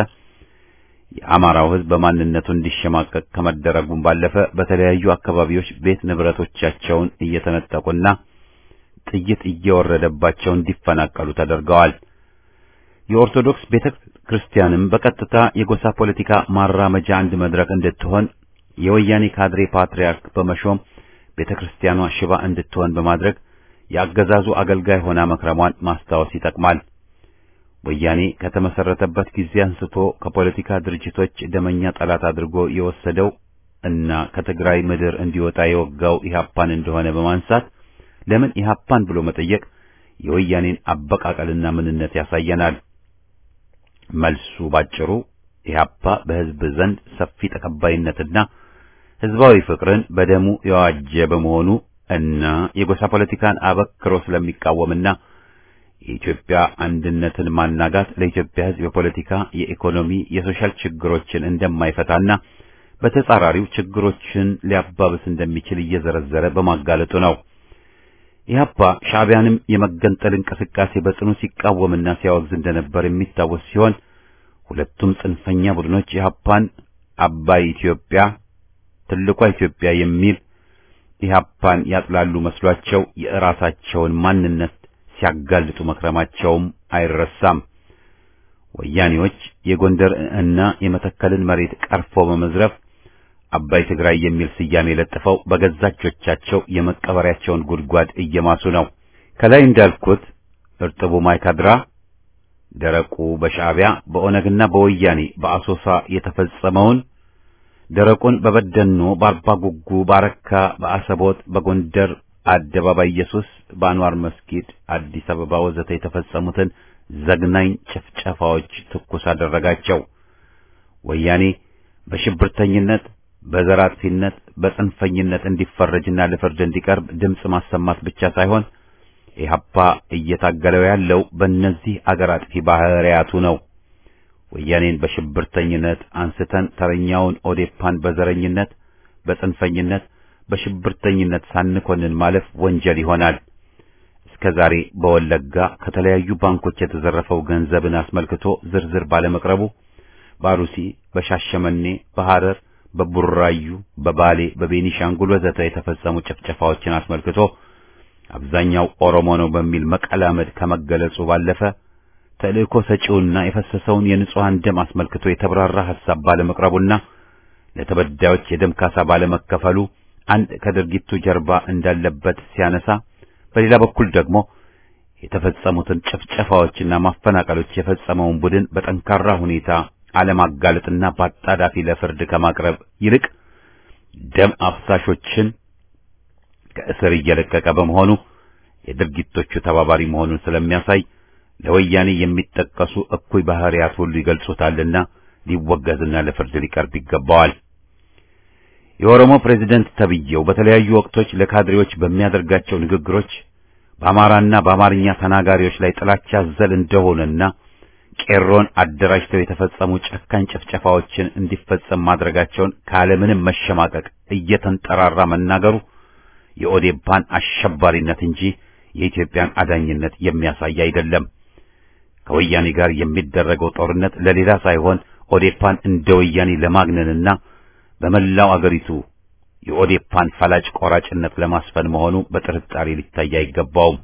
የአማራው ሕዝብ በማንነቱ እንዲሸማቀቅ ከመደረጉም ባለፈ በተለያዩ አካባቢዎች ቤት ንብረቶቻቸውን እየተነጠቁና ጥይት እየወረደባቸው እንዲፈናቀሉ ተደርገዋል። የኦርቶዶክስ ቤተ ክርስቲያንም በቀጥታ የጎሳ ፖለቲካ ማራመጃ አንድ መድረክ እንድትሆን የወያኔ ካድሬ ፓትርያርክ በመሾም ቤተ ክርስቲያኗ ሽባ እንድትሆን በማድረግ የአገዛዙ አገልጋይ ሆና መክረሟን ማስታወስ ይጠቅማል። ወያኔ ከተመሰረተበት ጊዜ አንስቶ ከፖለቲካ ድርጅቶች ደመኛ ጠላት አድርጎ የወሰደው እና ከትግራይ ምድር እንዲወጣ የወጋው ኢህአፓን እንደሆነ በማንሳት ለምን ኢህአፓን ብሎ መጠየቅ የወያኔን አበቃቀልና ምንነት ያሳየናል። መልሱ ባጭሩ ኢህአፓ በሕዝብ ዘንድ ሰፊ ተቀባይነትና ሕዝባዊ ፍቅርን በደሙ የዋጀ በመሆኑ እና የጎሳ ፖለቲካን አበክሮ ስለሚቃወምና የኢትዮጵያ አንድነትን ማናጋት ለኢትዮጵያ ሕዝብ የፖለቲካ፣ የኢኮኖሚ፣ የሶሻል ችግሮችን እንደማይፈታና በተጻራሪው ችግሮችን ሊያባብስ እንደሚችል እየዘረዘረ በማጋለጡ ነው። ኢህአፓ ሻዕቢያንም የመገንጠል እንቅስቃሴ በጽኑ ሲቃወምና ሲያወግዝ እንደነበር የሚታወስ ሲሆን ሁለቱም ጽንፈኛ ቡድኖች ኢህአፓን አባይ ኢትዮጵያ ትልቋ ኢትዮጵያ የሚል ኢህአፓን ያጥላሉ መስሏቸው የራሳቸውን ማንነት ሲያጋልጡ መክረማቸውም አይረሳም። ወያኔዎች የጎንደር እና የመተከልን መሬት ቀርፎ በመዝረፍ አባይ ትግራይ የሚል ስያሜ ለጥፈው በገዛ እጆቻቸው የመቀበሪያቸውን ጉድጓድ እየማሱ ነው። ከላይ እንዳልኩት እርጥቡ ማይካድራ፣ ደረቁ በሻዕቢያ በኦነግና በወያኔ በአሶሳ የተፈጸመውን ደረቁን በበደኖ፣ በአርባ ጉጉ፣ በአረካ፣ በአሰቦት፣ በጎንደር አደባባይ ኢየሱስ፣ በአንዋር መስጊድ፣ አዲስ አበባ ወዘተ የተፈጸሙትን ዘግናኝ ጭፍጨፋዎች ትኩስ አደረጋቸው። ወያኔ በሽብርተኝነት በዘር አጥፊነት በጽንፈኝነት እንዲፈረጅና ለፍርድ እንዲቀርብ ድምፅ ማሰማት ብቻ ሳይሆን ኢህአፓ እየታገለው ያለው በእነዚህ አገር አጥፊ ባህሪያቱ ነው። ወያኔን በሽብርተኝነት አንስተን ተረኛውን ኦዴፓን በዘረኝነት፣ በጽንፈኝነት፣ በሽብርተኝነት ሳንኮንን ማለፍ ወንጀል ይሆናል። እስከ ዛሬ በወለጋ ከተለያዩ ባንኮች የተዘረፈው ገንዘብን አስመልክቶ ዝርዝር ባለመቅረቡ በአሩሲ፣ በሻሸመኔ፣ በሐረር በቡራዩ፣ በባሌ፣ በቤኒሻንጉል ወዘተ የተፈጸሙ ጭፍጨፋዎችን አስመልክቶ አብዛኛው ኦሮሞ ነው በሚል መቀላመድ ከመገለጹ ባለፈ ተልእኮ ሰጪውና የፈሰሰውን የንጹሐን ደም አስመልክቶ የተብራራ ሐሳብ ባለመቅረቡና ለተበዳዮች የደም ካሳ ባለመከፈሉ አንድ ከድርጊቱ ጀርባ እንዳለበት ሲያነሳ፣ በሌላ በኩል ደግሞ የተፈጸሙትን ጭፍጨፋዎችና ማፈናቀሎች የፈጸመውን ቡድን በጠንካራ ሁኔታ አለማጋለጥና በአጣዳፊ ለፍርድ ከማቅረብ ይልቅ ደም አፍሳሾችን ከእስር እየለቀቀ በመሆኑ የድርጊቶቹ ተባባሪ መሆኑን ስለሚያሳይ ለወያኔ የሚጠቀሱ እኩይ ባህሪያት ሁሉ ይገልጹታልና ሊወገዝና ለፍርድ ሊቀርብ ይገባዋል። የኦሮሞ ፕሬዝደንት ተብዬው በተለያዩ ወቅቶች ለካድሬዎች በሚያደርጋቸው ንግግሮች በአማራና በአማርኛ ተናጋሪዎች ላይ ጥላቻ አዘል እንደሆነና ቄሮን አደራጅተው የተፈጸሙ ጨካኝ ጭፍጨፋዎችን እንዲፈጸም ማድረጋቸውን ካለምንም መሸማቀቅ እየተንጠራራ መናገሩ የኦዴፓን አሸባሪነት እንጂ የኢትዮጵያን አዳኝነት የሚያሳይ አይደለም። ከወያኔ ጋር የሚደረገው ጦርነት ለሌላ ሳይሆን ኦዴፓን እንደ ወያኔ ለማግነንና በመላው አገሪቱ የኦዴፓን ፈላጭ ቆራጭነት ለማስፈን መሆኑ በጥርጣሬ ሊታይ አይገባውም።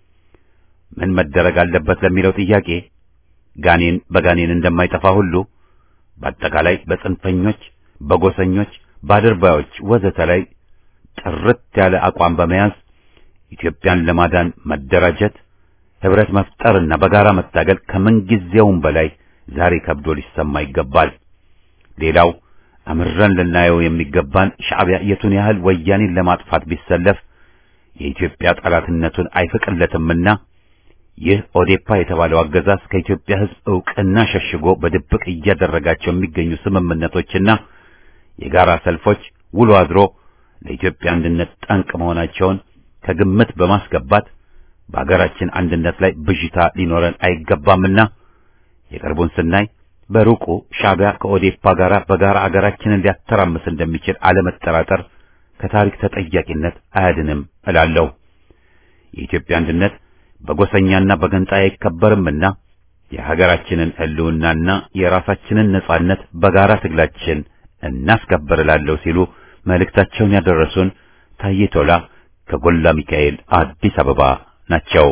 ምን መደረግ አለበት ለሚለው ጥያቄ ጋኔን በጋኔን እንደማይጠፋ ሁሉ በአጠቃላይ በጽንፈኞች፣ በጎሰኞች፣ በአድርባዮች ወዘተ ላይ ጥርት ያለ አቋም በመያዝ ኢትዮጵያን ለማዳን መደራጀት፣ ህብረት መፍጠርና በጋራ መታገል ከምንጊዜውም በላይ ዛሬ ከብዶ ሊሰማ ይገባል። ሌላው አምረን ልናየው የሚገባን ሻዕቢያ የቱን ያህል ወያኔን ለማጥፋት ቢሰለፍ የኢትዮጵያ ጠላትነቱን አይፈቅለትምና ይህ ኦዴፓ የተባለው አገዛዝ ከኢትዮጵያ ሕዝብ ዕውቅና ሸሽጎ በድብቅ እያደረጋቸው የሚገኙ ስምምነቶችና የጋራ ሰልፎች ውሎ አድሮ ለኢትዮጵያ አንድነት ጠንቅ መሆናቸውን ከግምት በማስገባት በአገራችን አንድነት ላይ ብዥታ ሊኖረን አይገባምና የቅርቡን ስናይ በሩቁ ሻዕቢያ ከኦዴፓ ጋር በጋራ አገራችንን ሊያተራምስ እንደሚችል አለመጠራጠር ከታሪክ ተጠያቂነት አያድንም እላለሁ። የኢትዮጵያ አንድነት በጎሰኛና በገንጣይ አይከበርምና የሀገራችንን ሕልውናና የራሳችንን ነጻነት በጋራ ትግላችን እናስከበር እላለሁ ሲሉ መልእክታቸውን ያደረሱን ታዬ ቶላ ከጎላ ሚካኤል አዲስ አበባ ናቸው።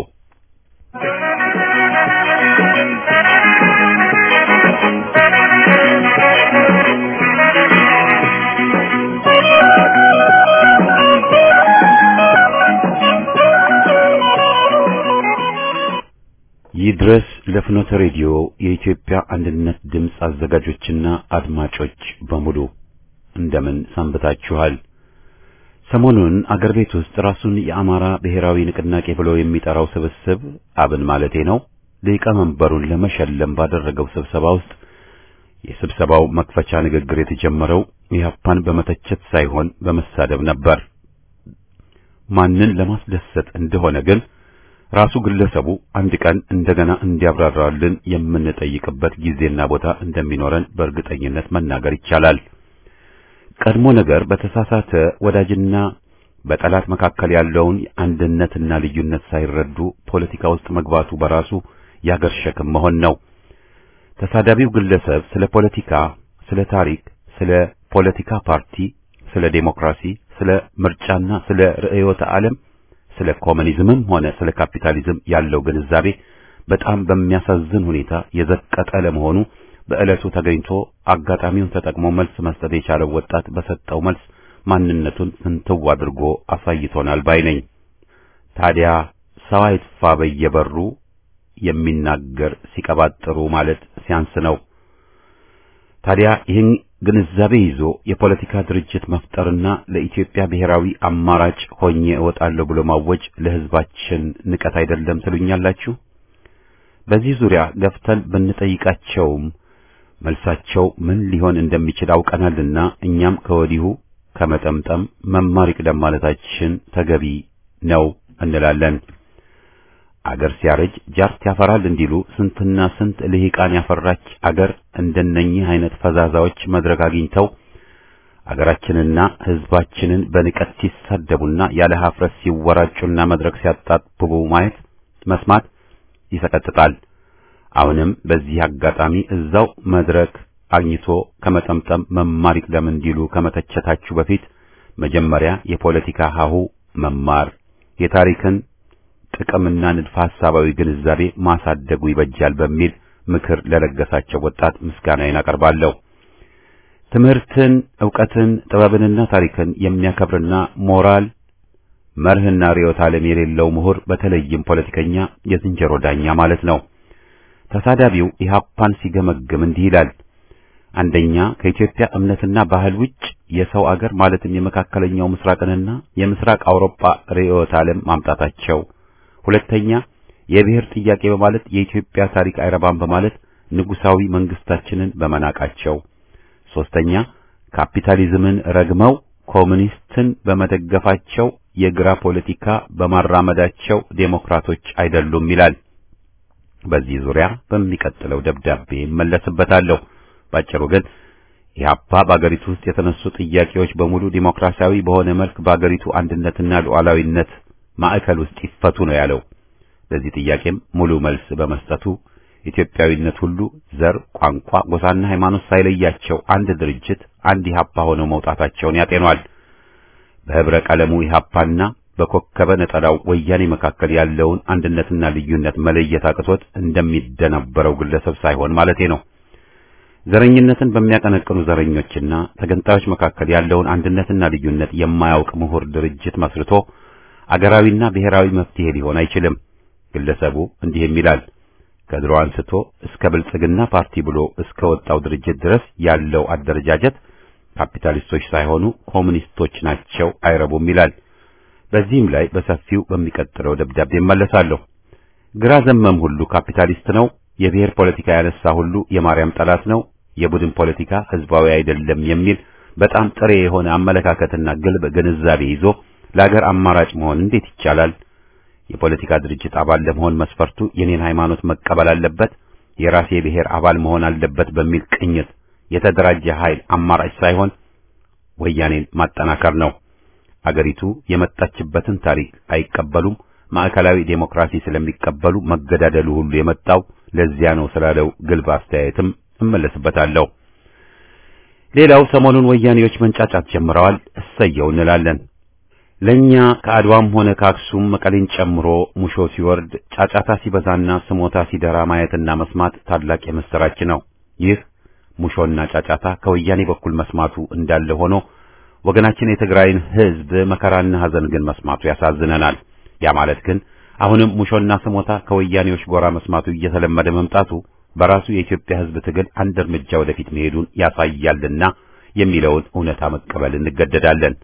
ይድረስ ለፍኖተ ሬዲዮ የኢትዮጵያ አንድነት ድምፅ አዘጋጆችና አድማጮች በሙሉ እንደምን ሰንብታችኋል? ሰሞኑን አገር ቤት ውስጥ ራሱን የአማራ ብሔራዊ ንቅናቄ ብሎ የሚጠራው ስብስብ አብን ማለቴ ነው ሊቀመንበሩን ለመሸለም ባደረገው ስብሰባ ውስጥ የስብሰባው መክፈቻ ንግግር የተጀመረው ኢህአፓን በመተቸት ሳይሆን በመሳደብ ነበር። ማንን ለማስደሰት እንደሆነ ግን ራሱ ግለሰቡ አንድ ቀን እንደገና እንዲያብራራልን የምንጠይቅበት ጊዜና ቦታ እንደሚኖረን በእርግጠኝነት መናገር ይቻላል። ቀድሞ ነገር በተሳሳተ ወዳጅና በጠላት መካከል ያለውን አንድነትና ልዩነት ሳይረዱ ፖለቲካ ውስጥ መግባቱ በራሱ ያገር ሸክም መሆን ነው። ተሳዳቢው ግለሰብ ስለ ፖለቲካ፣ ስለ ታሪክ፣ ስለ ፖለቲካ ፓርቲ፣ ስለ ዴሞክራሲ፣ ስለ ምርጫና ስለ ርዕዮተ ዓለም ስለ ኮሙኒዝምም ሆነ ስለ ካፒታሊዝም ያለው ግንዛቤ በጣም በሚያሳዝን ሁኔታ የዘቀጠ ለመሆኑ በዕለቱ ተገኝቶ አጋጣሚውን ተጠቅሞ መልስ መስጠት የቻለው ወጣት በሰጠው መልስ ማንነቱን ፍንትው አድርጎ አሳይቶናል ባይ ነኝ። ታዲያ ሰው አይጥፋ በየበሩ የሚናገር ሲቀባጥሩ ማለት ሲያንስ ነው። ታዲያ ይህን ግንዛቤ ይዞ የፖለቲካ ድርጅት መፍጠርና ለኢትዮጵያ ብሔራዊ አማራጭ ሆኜ እወጣለሁ ብሎ ማወጅ ለሕዝባችን ንቀት አይደለም ትሉኛላችሁ? በዚህ ዙሪያ ገፍተን ብንጠይቃቸውም መልሳቸው ምን ሊሆን እንደሚችል አውቀናልና እኛም ከወዲሁ ከመጠምጠም መማር ይቅደም ማለታችን ተገቢ ነው እንላለን። አገር ሲያረጅ ጃርት ያፈራል እንዲሉ ስንትና ስንት ልሂቃን ያፈራች አገር እንደነኚህ አይነት ፈዛዛዎች መድረክ አግኝተው አገራችንና ሕዝባችንን በንቀት ሲሳደቡና ያለ ሀፍረት ሲወራጩና መድረክ ሲያጣብቡ ማየት መስማት ይሰቀጥጣል። አሁንም በዚህ አጋጣሚ እዛው መድረክ አግኝቶ ከመጠምጠም መማር ይቅደም እንዲሉ ከመተቸታችሁ በፊት መጀመሪያ የፖለቲካ ሀሁ መማር የታሪክን ጥቅምና ንድፈ ሐሳባዊ ግንዛቤ ማሳደጉ ይበጃል በሚል ምክር ለለገሳቸው ወጣት ምስጋናዬን አቀርባለሁ። ትምህርትን፣ ዕውቀትን፣ ጥበብንና ታሪክን የሚያከብርና ሞራል መርህና ርዕዮተ ዓለም የሌለው ምሁር በተለይም ፖለቲከኛ የዝንጀሮ ዳኛ ማለት ነው። ተሳዳቢው ኢህአፓን ሲገመግም እንዲህ ይላል። አንደኛ ከኢትዮጵያ እምነትና ባህል ውጭ የሰው አገር ማለትም የመካከለኛው ምስራቅንና የምስራቅ አውሮፓ ርዕዮተ ዓለም ማምጣታቸው፣ ሁለተኛ የብሔር ጥያቄ በማለት የኢትዮጵያ ታሪክ አይረባም በማለት ንጉሳዊ መንግስታችንን በመናቃቸው፣ ሶስተኛ ካፒታሊዝምን ረግመው ኮሙኒስትን በመደገፋቸው የግራ ፖለቲካ በማራመዳቸው ዴሞክራቶች አይደሉም ይላል። በዚህ ዙሪያ በሚቀጥለው ደብዳቤ እመለስበታለሁ። ባጭሩ ግን ኢህአፓ በአገሪቱ ውስጥ የተነሱ ጥያቄዎች በሙሉ ዲሞክራሲያዊ በሆነ መልክ በአገሪቱ አንድነትና ሉዓላዊነት ማዕከል ውስጥ ይፈቱ ነው ያለው። ለዚህ ጥያቄም ሙሉ መልስ በመስጠቱ ኢትዮጵያዊነት ሁሉ ዘር፣ ቋንቋ፣ ጎሳና ሃይማኖት ሳይለያቸው አንድ ድርጅት አንድ ኢህአፓ ሆነው መውጣታቸውን ያጤኗል። በህብረ ቀለሙ ኢህአፓና በኮከበ ነጠላው ወያኔ መካከል ያለውን አንድነትና ልዩነት መለየት አቅቶት እንደሚደነበረው ግለሰብ ሳይሆን ማለቴ ነው። ዘረኝነትን በሚያቀነቅኑ ዘረኞችና ተገንጣዮች መካከል ያለውን አንድነትና ልዩነት የማያውቅ ምሁር ድርጅት መስርቶ አገራዊና ብሔራዊ መፍትሄ ሊሆን አይችልም። ግለሰቡ እንዲህ የሚላል ከድሮ አንስቶ እስከ ብልጽግና ፓርቲ ብሎ እስከ ወጣው ድርጅት ድረስ ያለው አደረጃጀት ካፒታሊስቶች ሳይሆኑ ኮሙኒስቶች ናቸው፣ አይረቡም ይላል። በዚህም ላይ በሰፊው በሚቀጥለው ደብዳቤ እመለሳለሁ። ግራ ዘመም ሁሉ ካፒታሊስት ነው፣ የብሔር ፖለቲካ ያነሳ ሁሉ የማርያም ጠላት ነው፣ የቡድን ፖለቲካ ህዝባዊ አይደለም የሚል በጣም ጥሬ የሆነ አመለካከትና ግልብ ግንዛቤ ይዞ ለአገር አማራጭ መሆን እንዴት ይቻላል? የፖለቲካ ድርጅት አባል ለመሆን መስፈርቱ የኔን ሃይማኖት መቀበል አለበት፣ የራሴ ብሔር አባል መሆን አለበት በሚል ቅኝት የተደራጀ ኃይል አማራጭ ሳይሆን ወያኔን ማጠናከር ነው። አገሪቱ የመጣችበትን ታሪክ አይቀበሉም። ማዕከላዊ ዴሞክራሲ ስለሚቀበሉ መገዳደሉ ሁሉ የመጣው ለዚያ ነው ስላለው ግልብ አስተያየትም እመለስበታለሁ። ሌላው ሰሞኑን ወያኔዎች መንጫጫት ጀምረዋል። እሰየው እንላለን። ለኛ ከአድዋም ሆነ ከአክሱም መቀሌን ጨምሮ ሙሾ ሲወርድ ጫጫታ ሲበዛና ስሞታ ሲደራ ማየትና መስማት ታላቅ የምስራች ነው። ይህ ሙሾና ጫጫታ ከወያኔ በኩል መስማቱ እንዳለ ሆኖ ወገናችን የትግራይን ሕዝብ መከራና ሐዘን ግን መስማቱ ያሳዝነናል። ያ ማለት ግን አሁንም ሙሾና ስሞታ ከወያኔዎች ጎራ መስማቱ እየተለመደ መምጣቱ በራሱ የኢትዮጵያ ሕዝብ ትግል አንድ እርምጃ ወደፊት መሄዱን ያሳያልና የሚለውን እውነታ መቀበል እንገደዳለን።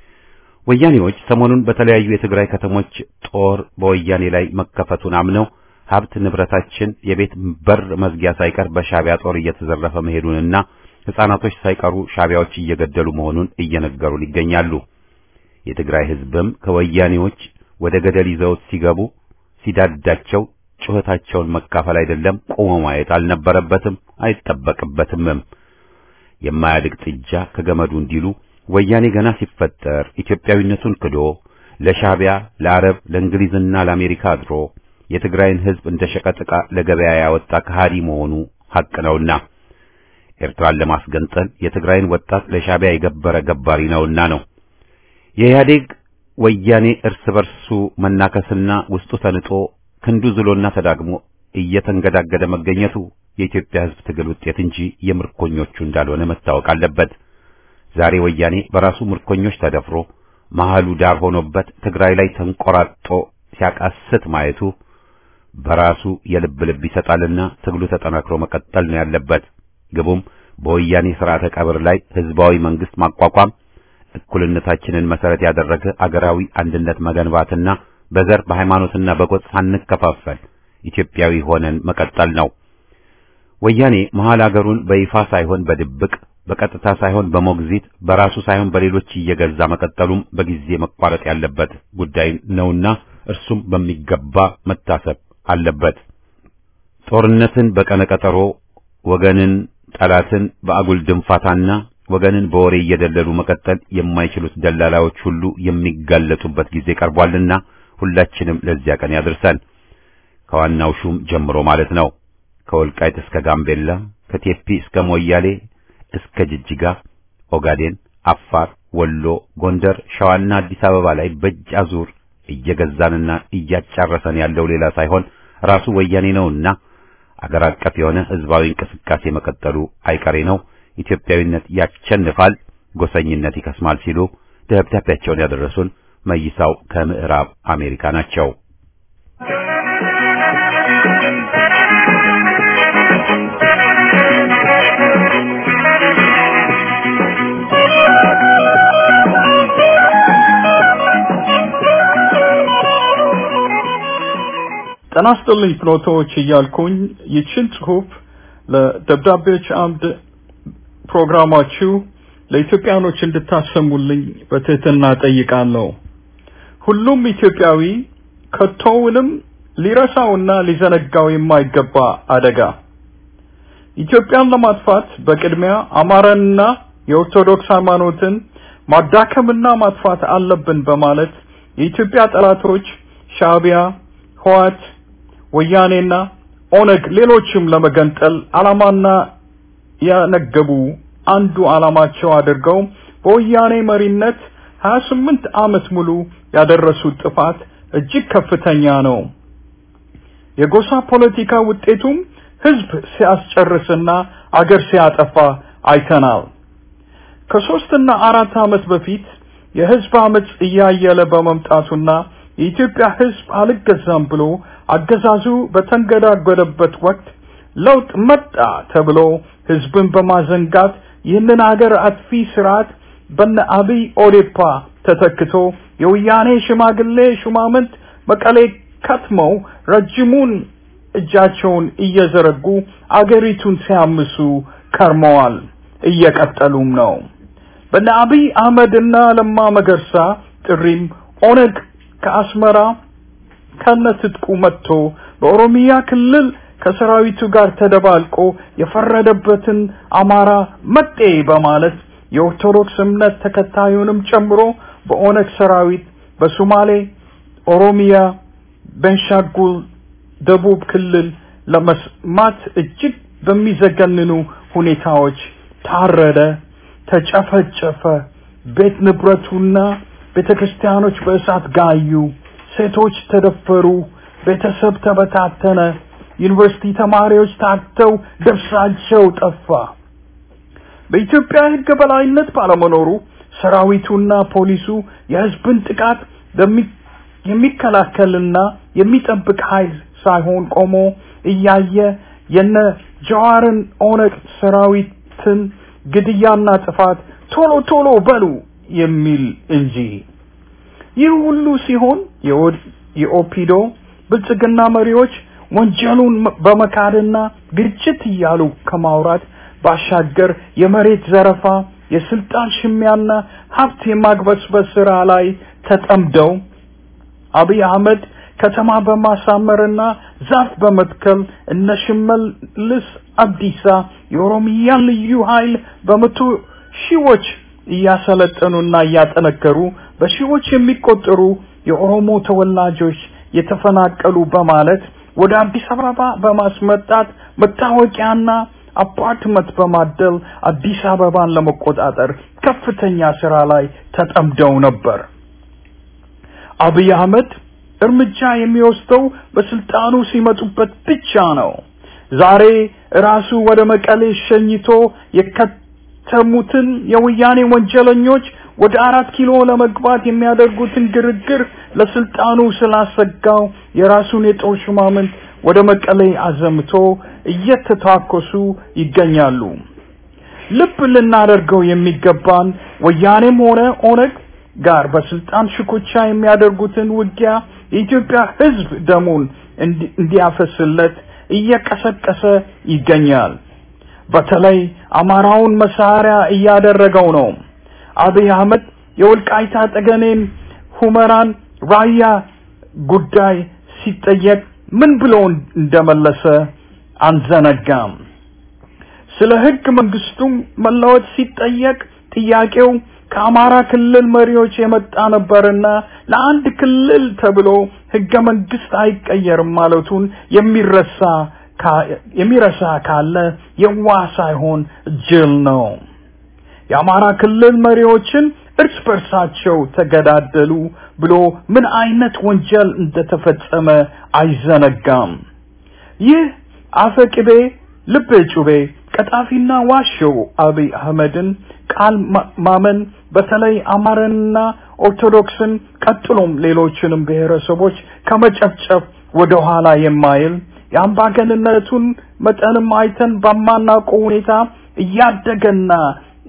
ወያኔዎች ሰሞኑን በተለያዩ የትግራይ ከተሞች ጦር በወያኔ ላይ መከፈቱን አምነው ሀብት ንብረታችን የቤት በር መዝጊያ ሳይቀር በሻቢያ ጦር እየተዘረፈ መሄዱንና ሕፃናቶች ሳይቀሩ ሻቢያዎች እየገደሉ መሆኑን እየነገሩን ይገኛሉ። የትግራይ ሕዝብም ከወያኔዎች ወደ ገደል ይዘውት ሲገቡ ሲዳዳቸው ጩኸታቸውን መካፈል አይደለም ቆሞ ማየት አልነበረበትም አይጠበቅበትምም። የማያድግ ጥጃ ከገመዱ እንዲሉ ወያኔ ገና ሲፈጠር ኢትዮጵያዊነቱን ክዶ ለሻቢያ፣ ለአረብ፣ ለእንግሊዝና ለአሜሪካ አድሮ የትግራይን ሕዝብ እንደ ሸቀጥ ዕቃ ለገበያ ያወጣ ከሃዲ መሆኑ ሐቅ ነውና ኤርትራን ለማስገንጠል የትግራይን ወጣት ለሻቢያ የገበረ ገባሪ ነውና ነው። የኢህአዴግ ወያኔ እርስ በርሱ መናከስና ውስጡ ተንጦ ክንዱ ዝሎና ተዳግሞ እየተንገዳገደ መገኘቱ የኢትዮጵያ ሕዝብ ትግል ውጤት እንጂ የምርኮኞቹ እንዳልሆነ መታወቅ አለበት። ዛሬ ወያኔ በራሱ ምርኮኞች ተደፍሮ መሃሉ ዳር ሆኖበት ትግራይ ላይ ተንቆራጦ ሲያቃስት ማየቱ በራሱ የልብ ልብ ይሰጣልና ትግሉ ተጠናክሮ መቀጠል ነው ያለበት። ግቡም በወያኔ ስርዓተ ቀብር ላይ ህዝባዊ መንግስት ማቋቋም፣ እኩልነታችንን መሰረት ያደረገ አገራዊ አንድነት መገንባትና በዘር በሃይማኖትና በጎጥ ሳንከፋፈል ኢትዮጵያዊ ሆነን መቀጠል ነው። ወያኔ መሃል አገሩን በይፋ ሳይሆን በድብቅ በቀጥታ ሳይሆን በሞግዚት በራሱ ሳይሆን በሌሎች እየገዛ መቀጠሉም በጊዜ መቋረጥ ያለበት ጉዳይ ነውና እርሱም በሚገባ መታሰብ አለበት። ጦርነትን በቀነቀጠሮ ወገንን ጠላትን በአጉል ድንፋታና ወገንን በወሬ እየደለሉ መቀጠል የማይችሉት ደላላዎች ሁሉ የሚጋለጡበት ጊዜ ቀርቧልና ሁላችንም ለዚያ ቀን ያድርሰን። ከዋናው ሹም ጀምሮ ማለት ነው። ከወልቃይት እስከ ጋምቤላ፣ ከቴፒ እስከ ሞያሌ እስከ ጅጅጋ፣ ኦጋዴን፣ አፋር፣ ወሎ፣ ጎንደር፣ ሸዋና አዲስ አበባ ላይ በእጅ አዙር እየገዛንና እያጫረሰን ያለው ሌላ ሳይሆን ራሱ ወያኔ ነውና አገር አቀፍ የሆነ ህዝባዊ እንቅስቃሴ መቀጠሉ አይቀሬ ነው። ኢትዮጵያዊነት ያሸንፋል፣ ጎሰኝነት ይከስማል ሲሉ ደብዳቤያቸውን ያደረሱን መይሳው ከምዕራብ አሜሪካ ናቸው። ጤና ይስጥልኝ ፍኖቶች እያልኩኝ ይችን ጽሁፍ ለደብዳቤዎች አምድ ፕሮግራማችሁ ለኢትዮጵያኖች እንድታሰሙልኝ በትህትና ጠይቃለሁ። ሁሉም ኢትዮጵያዊ ከቶውንም ሊረሳውና ሊዘነጋው የማይገባ አደጋ ኢትዮጵያን ለማጥፋት በቅድሚያ አማራንና የኦርቶዶክስ ሃይማኖትን ማዳከምና ማጥፋት አለብን በማለት የኢትዮጵያ ጠላቶች ሻዕቢያ፣ ህወሓት፣ ወያኔና ኦነግ ሌሎችም ለመገንጠል ዓላማና ያነገቡ አንዱ ዓላማቸው አድርገው በወያኔ መሪነት 28 ዓመት ሙሉ ያደረሱት ጥፋት እጅግ ከፍተኛ ነው። የጎሳ ፖለቲካ ውጤቱም ህዝብ ሲያስጨርስና አገር ሲያጠፋ አይተናል። ከሶስትና አራት ዓመት በፊት የህዝብ አመጽ እያየለ በመምጣቱና የኢትዮጵያ ህዝብ አልገዛም ብሎ አገዛዙ በተንገዳገደበት ወቅት ለውጥ መጣ ተብሎ ህዝብን በማዘንጋት ይህንን አገር አጥፊ ስርዓት በነ አብይ ኦዴፓ ተተክቶ የወያኔ ሽማግሌ ሹማምንት መቀሌ ከትመው ረጅሙን እጃቸውን እየዘረጉ አገሪቱን ሲያምሱ ከርመዋል። እየቀጠሉም ነው። በነ አብይ አህመድና ለማ መገርሳ ጥሪም ኦነግ ከአስመራ ከነትጥቁ መጥቶ በኦሮሚያ ክልል ከሰራዊቱ ጋር ተደባልቆ የፈረደበትን አማራ መጤ በማለት የኦርቶዶክስ እምነት ተከታዩንም ጨምሮ በኦነግ ሰራዊት በሶማሌ፣ ኦሮሚያ፣ ቤንሻንጉል፣ ደቡብ ክልል ለመስማት እጅግ በሚዘገንኑ ሁኔታዎች ታረደ፣ ተጨፈጨፈ፣ ቤት ንብረቱና ቤተ ክርስቲያኖች በእሳት ጋዩ፣ ሴቶች ተደፈሩ፣ ቤተሰብ ተበታተነ፣ ዩኒቨርሲቲ ተማሪዎች ታግተው ደብሳቸው ጠፋ። በኢትዮጵያ ሕግ በላይነት ባለመኖሩ ሰራዊቱና ፖሊሱ የህዝብን ጥቃት የሚከላከልና የሚጠብቅ ኃይል ሳይሆን ቆሞ እያየ የነ ጀዋርን ኦነግ ሰራዊትን ግድያና ጥፋት ቶሎ ቶሎ በሉ የሚል እንጂ። ይህ ሁሉ ሲሆን የኦፒዶ ብልጽግና መሪዎች ወንጀሉን በመካድና ግጭት እያሉ ከማውራት ባሻገር የመሬት ዘረፋ፣ የስልጣን ሽሚያና ሀብት የማግበስበስ ስራ ላይ ተጠምደው አብይ አህመድ ከተማ በማሳመርና ዛፍ በመትከል እነ ሽመልስ አብዲሳ የኦሮሚያን ልዩ ኃይል በመቶ ሺዎች እያሰለጠኑና እያጠነከሩ በሺዎች የሚቆጠሩ የኦሮሞ ተወላጆች የተፈናቀሉ በማለት ወደ አዲስ አበባ በማስመጣት መታወቂያና አፓርትመንት በማደል አዲስ አበባን ለመቆጣጠር ከፍተኛ ስራ ላይ ተጠምደው ነበር። አብይ አህመድ እርምጃ የሚወስደው በስልጣኑ ሲመጡበት ብቻ ነው። ዛሬ ራሱ ወደ መቀሌ ሸኝቶ የከተሙትን የወያኔ ወንጀለኞች ወደ አራት ኪሎ ለመግባት የሚያደርጉትን ግርግር ለስልጣኑ ስላሰጋው የራሱን የጦር ሹማምንት ወደ መቀሌ አዘምቶ እየተታኮሱ ይገኛሉ። ልብ ልናደርገው የሚገባን ወያኔም ሆነ ኦነግ ጋር በስልጣን ሽኩቻ የሚያደርጉትን ውጊያ የኢትዮጵያ ሕዝብ ደሙን እንዲያፈስለት እየቀሰቀሰ ይገኛል። በተለይ አማራውን መሳሪያ እያደረገው ነው። አብይ አህመድ የወልቃይታ ጠገኔን፣ ሁመራን፣ ራያ ጉዳይ ሲጠየቅ ምን ብሎ እንደመለሰ አንዘነጋም። ስለ ህግ መንግስቱ መለወጥ ሲጠየቅ ጥያቄው ከአማራ ክልል መሪዎች የመጣ ነበርና ለአንድ ክልል ተብሎ ህገ መንግስት አይቀየርም ማለቱን የሚረሳ የሚረሳ ካለ የዋህ ሳይሆን ጅል ነው። የአማራ ክልል መሪዎችን እርስ በርሳቸው ተገዳደሉ ብሎ ምን አይነት ወንጀል እንደተፈጸመ አይዘነጋም። ይህ አፈቅቤ ልብ ጩቤ ቀጣፊና ዋሸው አብይ አህመድን ቃል ማመን በተለይ አማራንና ኦርቶዶክስን ቀጥሎም ሌሎችንም ብሔረሰቦች ከመጨፍጨፍ ወደ ኋላ የማይል የአምባገንነቱን መጠንም አይተን በማናውቀው ሁኔታ እያደገና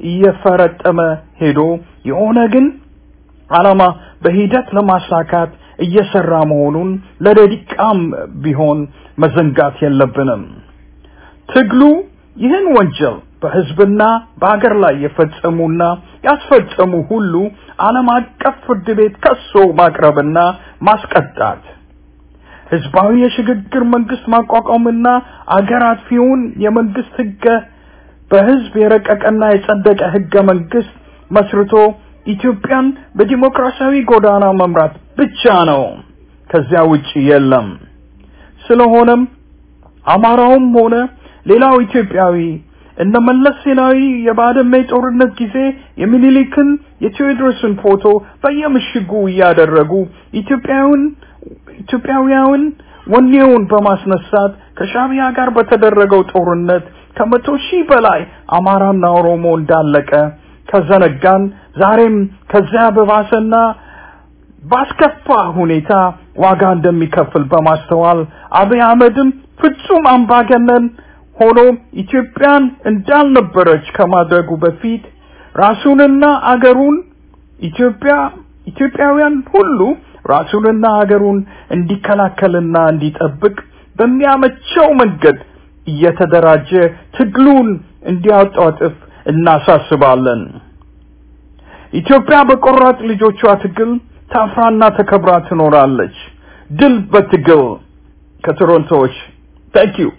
እየፈረጠመ ሄዶ የኦነግን ዓላማ በሂደት ለማሳካት እየሰራ መሆኑን ለደቂቃም ቢሆን መዘንጋት የለብንም። ትግሉ ይህን ወንጀል በህዝብና በሀገር ላይ የፈጸሙና ያስፈጸሙ ሁሉ ዓለም አቀፍ ፍርድ ቤት ከሶ ማቅረብና ማስቀጣት ህዝባዊ የሽግግር መንግስት ማቋቋምና አገር አጥፊውን የመንግስት ህገ በህዝብ የረቀቀና የጸደቀ ህገ መንግስት መስርቶ ኢትዮጵያን በዲሞክራሲያዊ ጎዳና መምራት ብቻ ነው። ከዚያ ውጪ የለም። ስለሆነም አማራውም ሆነ ሌላው ኢትዮጵያዊ እነ መለስ ዜናዊ የባድመ ጦርነት ጊዜ የሚኒሊክን የቴዎድሮስን ፎቶ በየምሽጉ እያደረጉ ኢትዮጵያውን ኢትዮጵያውያን ወኔውን በማስነሳት ከሻቢያ ጋር በተደረገው ጦርነት ከመቶ ሺህ በላይ አማራና ኦሮሞ እንዳለቀ ከዘነጋን ዛሬም ከዚያ በባሰና ባስከፋ ሁኔታ ዋጋ እንደሚከፍል በማስተዋል አብይ አህመድም ፍጹም አምባገነን ሆኖ ኢትዮጵያን እንዳልነበረች ከማድረጉ በፊት ራሱንና አገሩን ኢትዮጵያ ኢትዮጵያውያን ሁሉ ራሱንና አገሩን እንዲከላከልና እንዲጠብቅ በሚያመቸው መንገድ እየተደራጀ ትግሉን እንዲያጧጥፍ እናሳስባለን። ኢትዮጵያ በቆራጥ ልጆቿ ትግል ታፍራና ተከብራ ትኖራለች። ድል በትግል ከቶሮንቶዎች ታንክ ዩ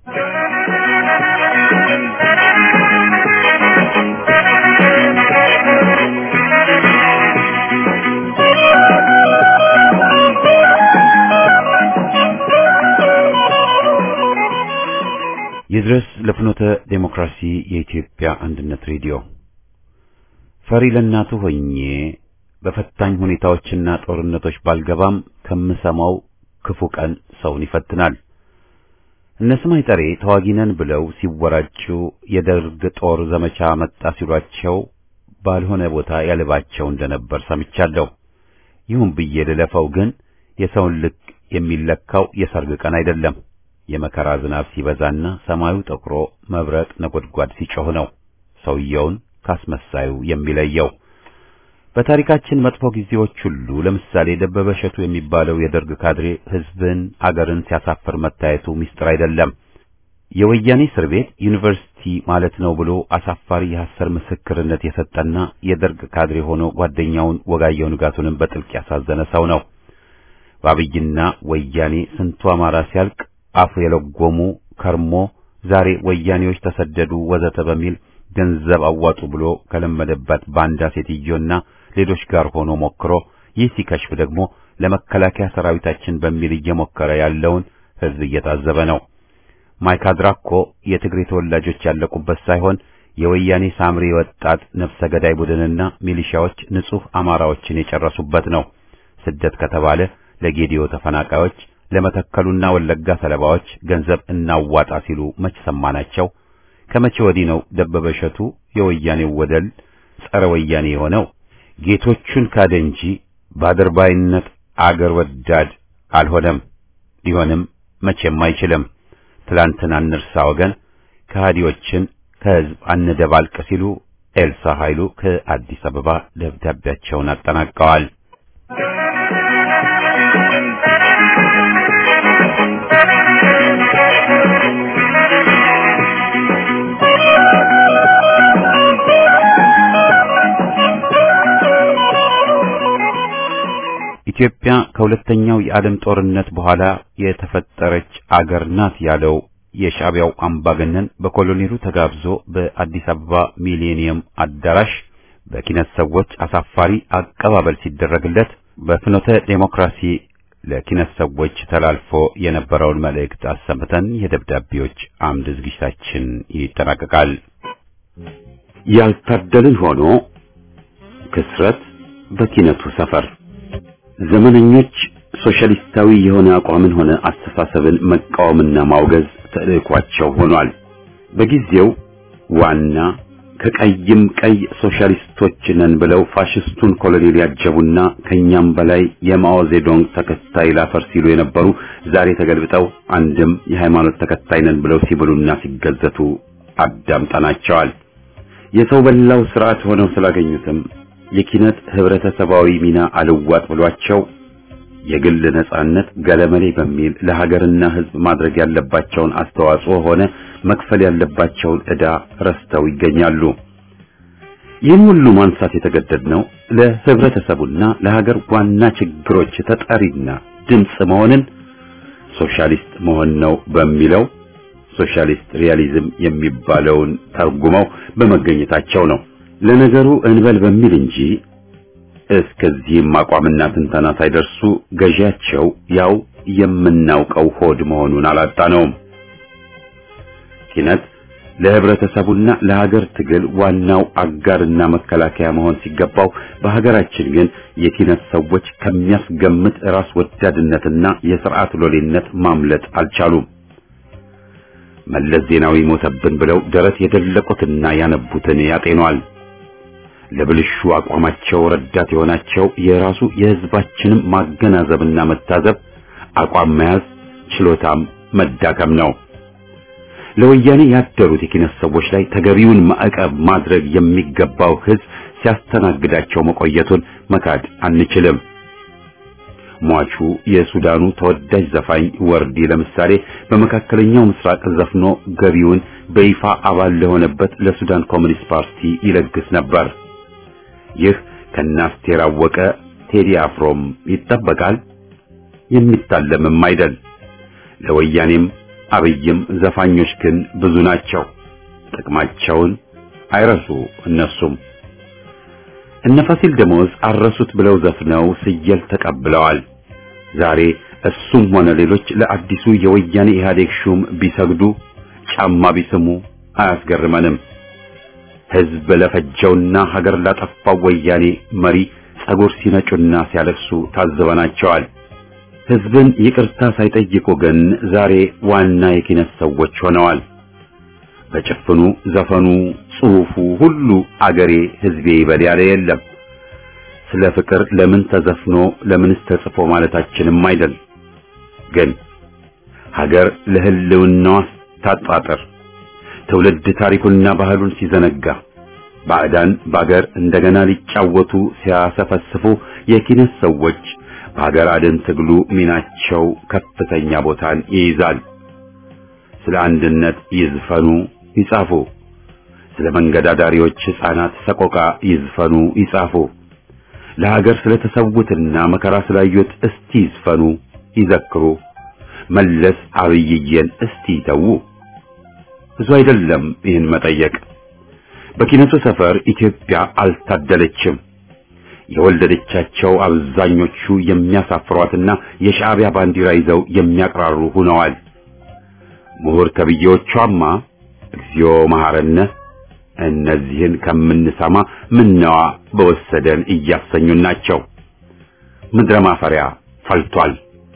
ይድረስ ለፍኖተ ዴሞክራሲ የኢትዮጵያ አንድነት ሬዲዮ ፈሪ ለእናቱ ሆኜ በፈታኝ ሁኔታዎችና ጦርነቶች ባልገባም ከምሰማው ክፉ ቀን ሰውን ይፈትናል። እነ ስማይ ጠሬ ተዋጊ ነን ብለው ሲወራጩ የደርግ ጦር ዘመቻ መጣ ሲሏቸው ባልሆነ ቦታ ያልባቸው እንደነበር ሰምቻለሁ። ይሁን ብዬ ልለፈው፣ ግን የሰውን ልክ የሚለካው የሰርግ ቀን አይደለም። የመከራ ዝናብ ሲበዛና ሰማዩ ጠቁሮ መብረቅ ነጎድጓድ ሲጮህ ነው ሰውየውን ካስመሳዩ የሚለየው። በታሪካችን መጥፎ ጊዜዎች ሁሉ ለምሳሌ ደበበ እሸቱ የሚባለው የደርግ ካድሬ ሕዝብን አገርን ሲያሳፍር መታየቱ ምስጢር አይደለም። የወያኔ እስር ቤት ዩኒቨርሲቲ ማለት ነው ብሎ አሳፋሪ የሐሰር ምስክርነት የሰጠና የደርግ ካድሬ ሆኖ ጓደኛውን ወጋየሁ ንጋቱንም በጥልቅ ያሳዘነ ሰው ነው። በአብይና ወያኔ ስንቱ አማራ ሲያልቅ አፍ የለጎሙ ከርሞ ዛሬ ወያኔዎች ተሰደዱ ወዘተ በሚል ገንዘብ አዋጡ ብሎ ከለመደባት ባንዳ ሴትዮና ሌሎች ጋር ሆኖ ሞክሮ ይህ ሲከሽፍ ደግሞ ለመከላከያ ሰራዊታችን በሚል እየሞከረ ያለውን ሕዝብ እየታዘበ ነው። ማይካድራ እኮ የትግሬ ተወላጆች ያለቁበት ሳይሆን የወያኔ ሳምሪ ወጣት ነፍሰ ገዳይ ቡድንና ሚሊሻዎች ንጹሕ አማራዎችን የጨረሱበት ነው። ስደት ከተባለ ለጌዲዮ ተፈናቃዮች ለመተከሉና ወለጋ ሰለባዎች ገንዘብ እናዋጣ ሲሉ መች ሰማናቸው? ከመቼ ወዲህ ነው ደበበ እሸቱ የወያኔው ወደል ጸረ ወያኔ የሆነው? ጌቶቹን ካደ እንጂ በአድርባይነት አገር ወዳድ አልሆነም። ሊሆንም መቼም አይችልም። ትላንትን አንርሳ ወገን፣ ከሃዲዎችን ከህዝብ አንደባልቅ ሲሉ ኤልሳ ኃይሉ ከአዲስ አበባ ደብዳቤያቸውን አጠናቀዋል። ኢትዮጵያ ከሁለተኛው የዓለም ጦርነት በኋላ የተፈጠረች አገር ናት ያለው የሻዕቢያው አምባገነን በኮሎኔሉ ተጋብዞ በአዲስ አበባ ሚሌኒየም አዳራሽ በኪነት ሰዎች አሳፋሪ አቀባበል ሲደረግለት በፍኖተ ዴሞክራሲ ለኪነት ሰዎች ተላልፎ የነበረውን መልእክት አሰምተን የደብዳቤዎች አምድ ዝግጅታችን ይጠናቀቃል። ያልታደልን ሆኖ ክስረት በኪነቱ ሰፈር ዘመነኞች ሶሻሊስታዊ የሆነ አቋምን ሆነ አስተሳሰብን መቃወምና ማውገዝ ተልዕኳቸው ሆኗል። በጊዜው ዋና ከቀይም ቀይ ሶሻሊስቶች ነን ብለው ፋሽስቱን ኮሎኔል ያጀቡና ከኛም በላይ የማኦ ዜዶንግ ተከታይ ላፈር ሲሉ የነበሩ ዛሬ ተገልብጠው አንድም የሃይማኖት ተከታይ ነን ብለው ሲብሉና ሲገዘቱ አዳምጠናቸዋል። የሰው በላው ስርዓት ሆነው ስላገኙትም የኪነት ህብረተሰባዊ ሚና አልዋጥ ብሏቸው የግል ነጻነት ገለመሌ በሚል ለሀገርና ሕዝብ ማድረግ ያለባቸውን አስተዋጽኦ ሆነ መክፈል ያለባቸውን ዕዳ ረስተው ይገኛሉ። ይህን ሁሉ ማንሳት የተገደድነው ለህብረተሰቡና ለሀገር ዋና ችግሮች ተጠሪና ድምፅ መሆንን ሶሻሊስት መሆን ነው በሚለው ሶሻሊስት ሪያሊዝም የሚባለውን ተርጉመው በመገኘታቸው ነው። ለነገሩ እንበል በሚል እንጂ እስከዚህም አቋምና ትንተና ሳይደርሱ ገዢያቸው ያው የምናውቀው ሆድ መሆኑን አላጣነውም። ኪነት ለህብረተሰቡና ለሀገር ትግል ዋናው አጋርና መከላከያ መሆን ሲገባው በሀገራችን ግን የኪነት ሰዎች ከሚያስገምት ራስ ወዳድነትና የስርዓት ሎሌነት ማምለጥ አልቻሉም። መለስ ዜናዊ ሞተብን ብለው ደረት የደለቁትና ያነቡትን ያጤኗል። ለብልሹ አቋማቸው ረዳት የሆናቸው የራሱ የህዝባችንም ማገናዘብና መታዘብ አቋም መያዝ ችሎታም መዳከም ነው። ለወያኔ ያደሩት የኪነት ሰዎች ላይ ተገቢውን ማዕቀብ ማድረግ የሚገባው ህዝብ ሲያስተናግዳቸው መቆየቱን መካድ አንችልም። ሟቹ የሱዳኑ ተወዳጅ ዘፋኝ ወርዲ ለምሳሌ በመካከለኛው ምስራቅ ዘፍኖ ገቢውን በይፋ አባል ለሆነበት ለሱዳን ኮሚኒስት ፓርቲ ይለግስ ነበር። ይህ ከናስቴር አወቀ ቴዲ አፍሮም ይጠበቃል፣ የሚታለምም አይደል። ለወያኔም አብይም ዘፋኞች ግን ብዙ ናቸው። ጥቅማቸውን አይረሱ እነሱም እነ ፋሲል ደሞዝ አረሱት ብለው ዘፍነው ስየል ተቀብለዋል። ዛሬ እሱም ሆነ ሌሎች ለአዲሱ የወያኔ ኢህአዴግ ሹም ቢሰግዱ ጫማ ቢስሙ አያስገርመንም። ህዝብ ለፈጀውና ሀገር ላጠፋው ወያኔ መሪ ጸጉር ሲነጩና ሲያለቅሱ ታዝበናቸዋል። ህዝብን ይቅርታ ሳይጠይቁ ግን ዛሬ ዋና የኪነት ሰዎች ሆነዋል። በጭፍኑ ዘፈኑ፣ ጽሑፉ ሁሉ አገሬ ህዝቤ ይበል ያለ የለም። ስለ ፍቅር ለምን ተዘፍኖ ለምንስ ተጽፎ ማለታችንም አይደል። ግን ሀገር ለህልውናዋ ታጣጥር ትውልድ ታሪኩንና ባህሉን ሲዘነጋ ባዕዳን በአገር እንደገና ሊጫወቱ ሲያሰፈስፉ የኪነት ሰዎች በሀገር አድን ትግሉ ሚናቸው ከፍተኛ ቦታን ይይዛል። ስለ አንድነት ይዝፈኑ ይጻፉ። ስለ መንገድ አዳሪዎች ሕፃናት ሰቆቃ ይዝፈኑ ይጻፉ። ለሀገር ስለተሰዉትና መከራ ስላዩት እስቲ ይዝፈኑ ይዘክሩ። መለስ አብይዬን እስቲ ይተዉ። ብዙ አይደለም ይህን መጠየቅ። በኪነቱ ሰፈር ኢትዮጵያ አልታደለችም። የወለደቻቸው አብዛኞቹ የሚያሳፍሯትና የሻዕቢያ ባንዲራ ይዘው የሚያቅራሩ ሆነዋል። ምሁር ተብዬዎቿማ እግዚኦ መሐረነ እነዚህን ከምንሰማ ምነዋ በወሰደን እያሰኙን ናቸው። ምድረ ማፈሪያ ፈልቷል።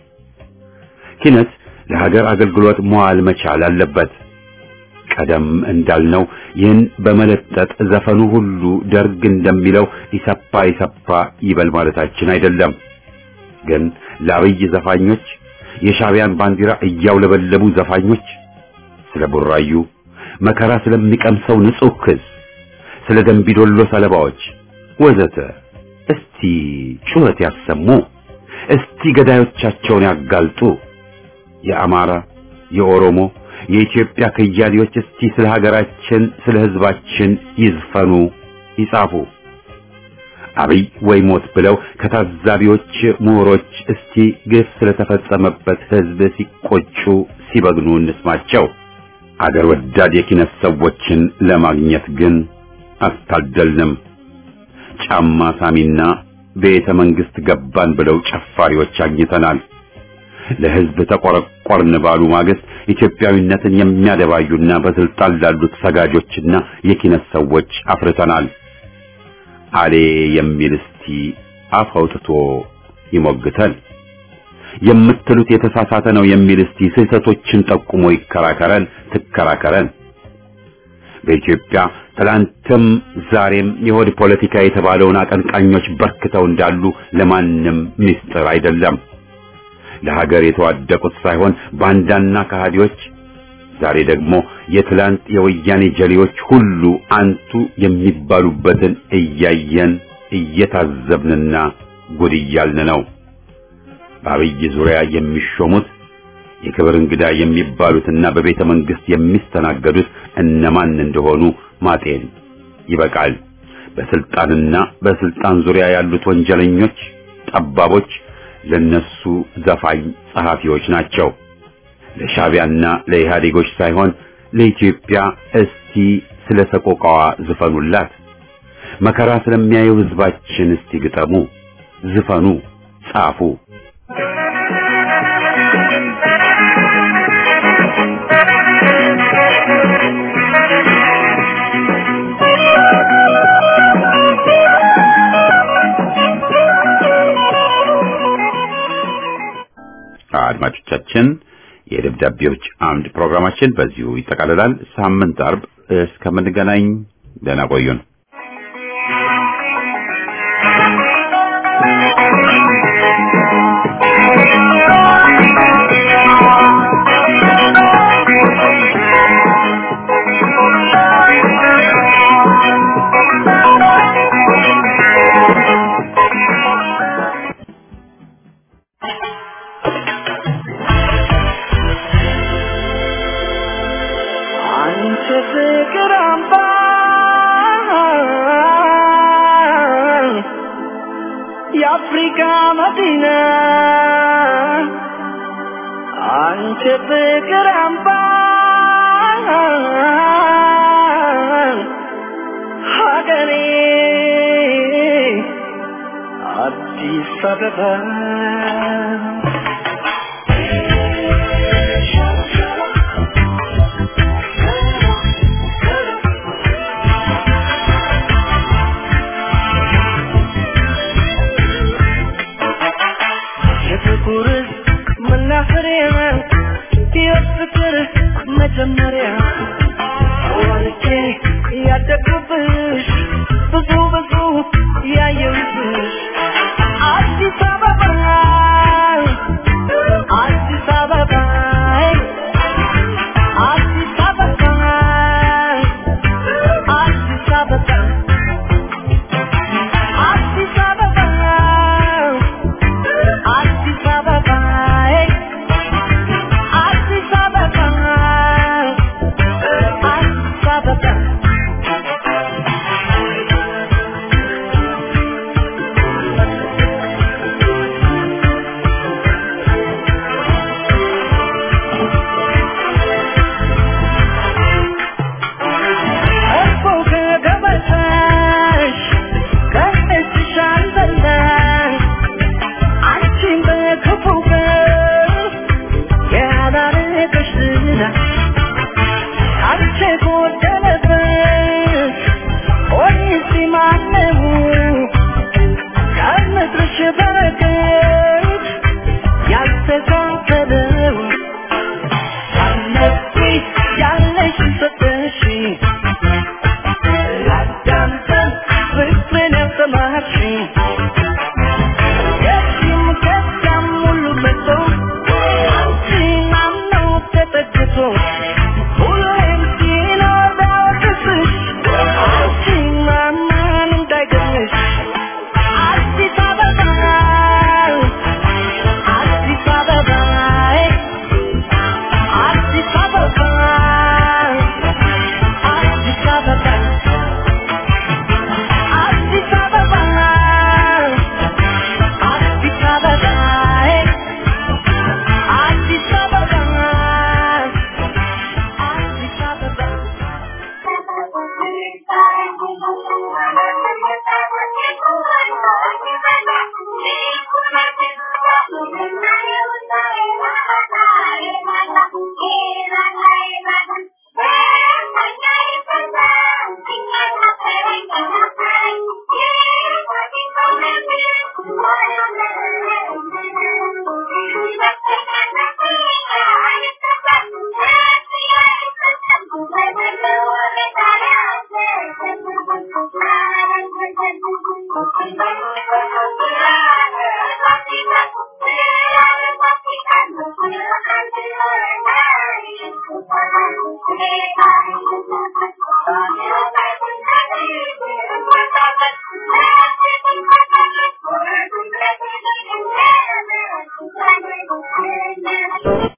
ኪነት ለሀገር አገልግሎት መዋል መቻል አለበት። ቀደም እንዳልነው ይህን በመለጠጥ ዘፈኑ ሁሉ ደርግ እንደሚለው ኢሰፓ ኢሰፓ ይበል ማለታችን አይደለም። ግን ለአብይ ዘፋኞች የሻዕቢያን ባንዲራ እያውለበለቡ ዘፋኞች ስለ ቡራዩ መከራ ስለሚቀምሰው ንጹህ ክስ፣ ስለ ደንቢዶሎ ሰለባዎች ወዘተ እስቲ ጩኸት ያሰሙ። እስቲ ገዳዮቻቸውን ያጋልጡ። የአማራ፣ የኦሮሞ፣ የኢትዮጵያ ከያኔዎች እስቲ ስለ ሀገራችን፣ ስለ ሕዝባችን ይዝፈኑ፣ ይጻፉ። አብይ ወይ ሞት ብለው ከታዛቢዎች ምሁሮች እስቲ ግፍ ስለተፈጸመበት ሕዝብ ሲቆጩ ሲበግኑ እንስማቸው። አገር ወዳድ የኪነት ሰዎችን ለማግኘት ግን አልታደልንም። ጫማ ሳሚና ቤተ መንግስት ገባን ብለው ጨፋሪዎች አግኝተናል። ለሕዝብ ተቆረቆርን ባሉ ማግስት ኢትዮጵያዊነትን የሚያደባዩና በስልጣን ላሉት ሰጋጆችና የኪነት ሰዎች አፍርተናል። አሌ የሚል እስቲ አፍ አውጥቶ ይሞግተን። የምትሉት የተሳሳተ ነው የሚል እስቲ ስህተቶችን ጠቁሞ ይከራከረን፣ ትከራከረን። በኢትዮጵያ ትላንትም ዛሬም የሆድ ፖለቲካ የተባለውን አቀንቃኞች በርክተው እንዳሉ ለማንም ምስጢር አይደለም። ለሀገር የተዋደቁት ሳይሆን ባንዳና ከሃዲዎች፣ ዛሬ ደግሞ የትላንት የወያኔ ጀሌዎች ሁሉ አንቱ የሚባሉበትን እያየን እየታዘብንና ጉድ እያልን ነው። በአብይ ዙሪያ የሚሾሙት የክብር እንግዳ የሚባሉትና በቤተ መንግስት የሚስተናገዱት እነማን እንደሆኑ ማጤን ይበቃል። በስልጣንና በስልጣን ዙሪያ ያሉት ወንጀለኞች፣ ጠባቦች ለነሱ ዘፋኝ ጸሐፊዎች ናቸው። ለሻቢያና ለኢህአዴጎች ሳይሆን ለኢትዮጵያ እስቲ ስለ ሰቆቃዋ ዝፈኑላት። መከራ ስለሚያየው ህዝባችን እስቲ ግጠሙ፣ ዝፈኑ፣ ጻፉ። አድማጮቻችን የደብዳቤዎች አምድ ፕሮግራማችን በዚሁ ይጠቃልላል። ሳምንት አርብ እስከምንገናኝ ደህና ቆዩን። አንቺ ፍቅር አምባ የአፍሪካ መዲና አንቺ ፍቅር አምባ ሀገሬ አዲስ አበባ የፍቅር መናኸሪያ የፍቅር መጀመሪያ ወልጄ ያደግኩብሽ ብዙ ብዙ ያየሁብሽ አዲስ አበባ አዲስ አበባ አዲስ አበባ አዲስ አበባ አዲስ አበባ አዲስ አበባ አዲስ አበባ አዲስ አበባ እኮ ከገበታሽ ከእጅሽ አልበላሽ አንቺን በክፉ ቀን ያላረገሽ ዝና አንቺ ጎደለበት ኦሪሲ ማነው ከምድርሽ በረከት ያልተካፈለው አለብኝ ያለሽ ሰጠሽኝ ላዳምጠን ፍቅርን ያስተማርሽኝ ከዚህም ከዚያም ሁሉ መጥቶ አንቺን አምኖ ተጠግቶ ሁሌም ሲኖር ቢያወቅስሽ አንቺን ማመን እንዳይገርምሽ አዲስ አበባ አዲስ አበባ አዲስ አበባ አዲስ አበባ አዲስ አበባ አዲስ አበባ አዲስ አበባ አዲስ አበባ Thank you.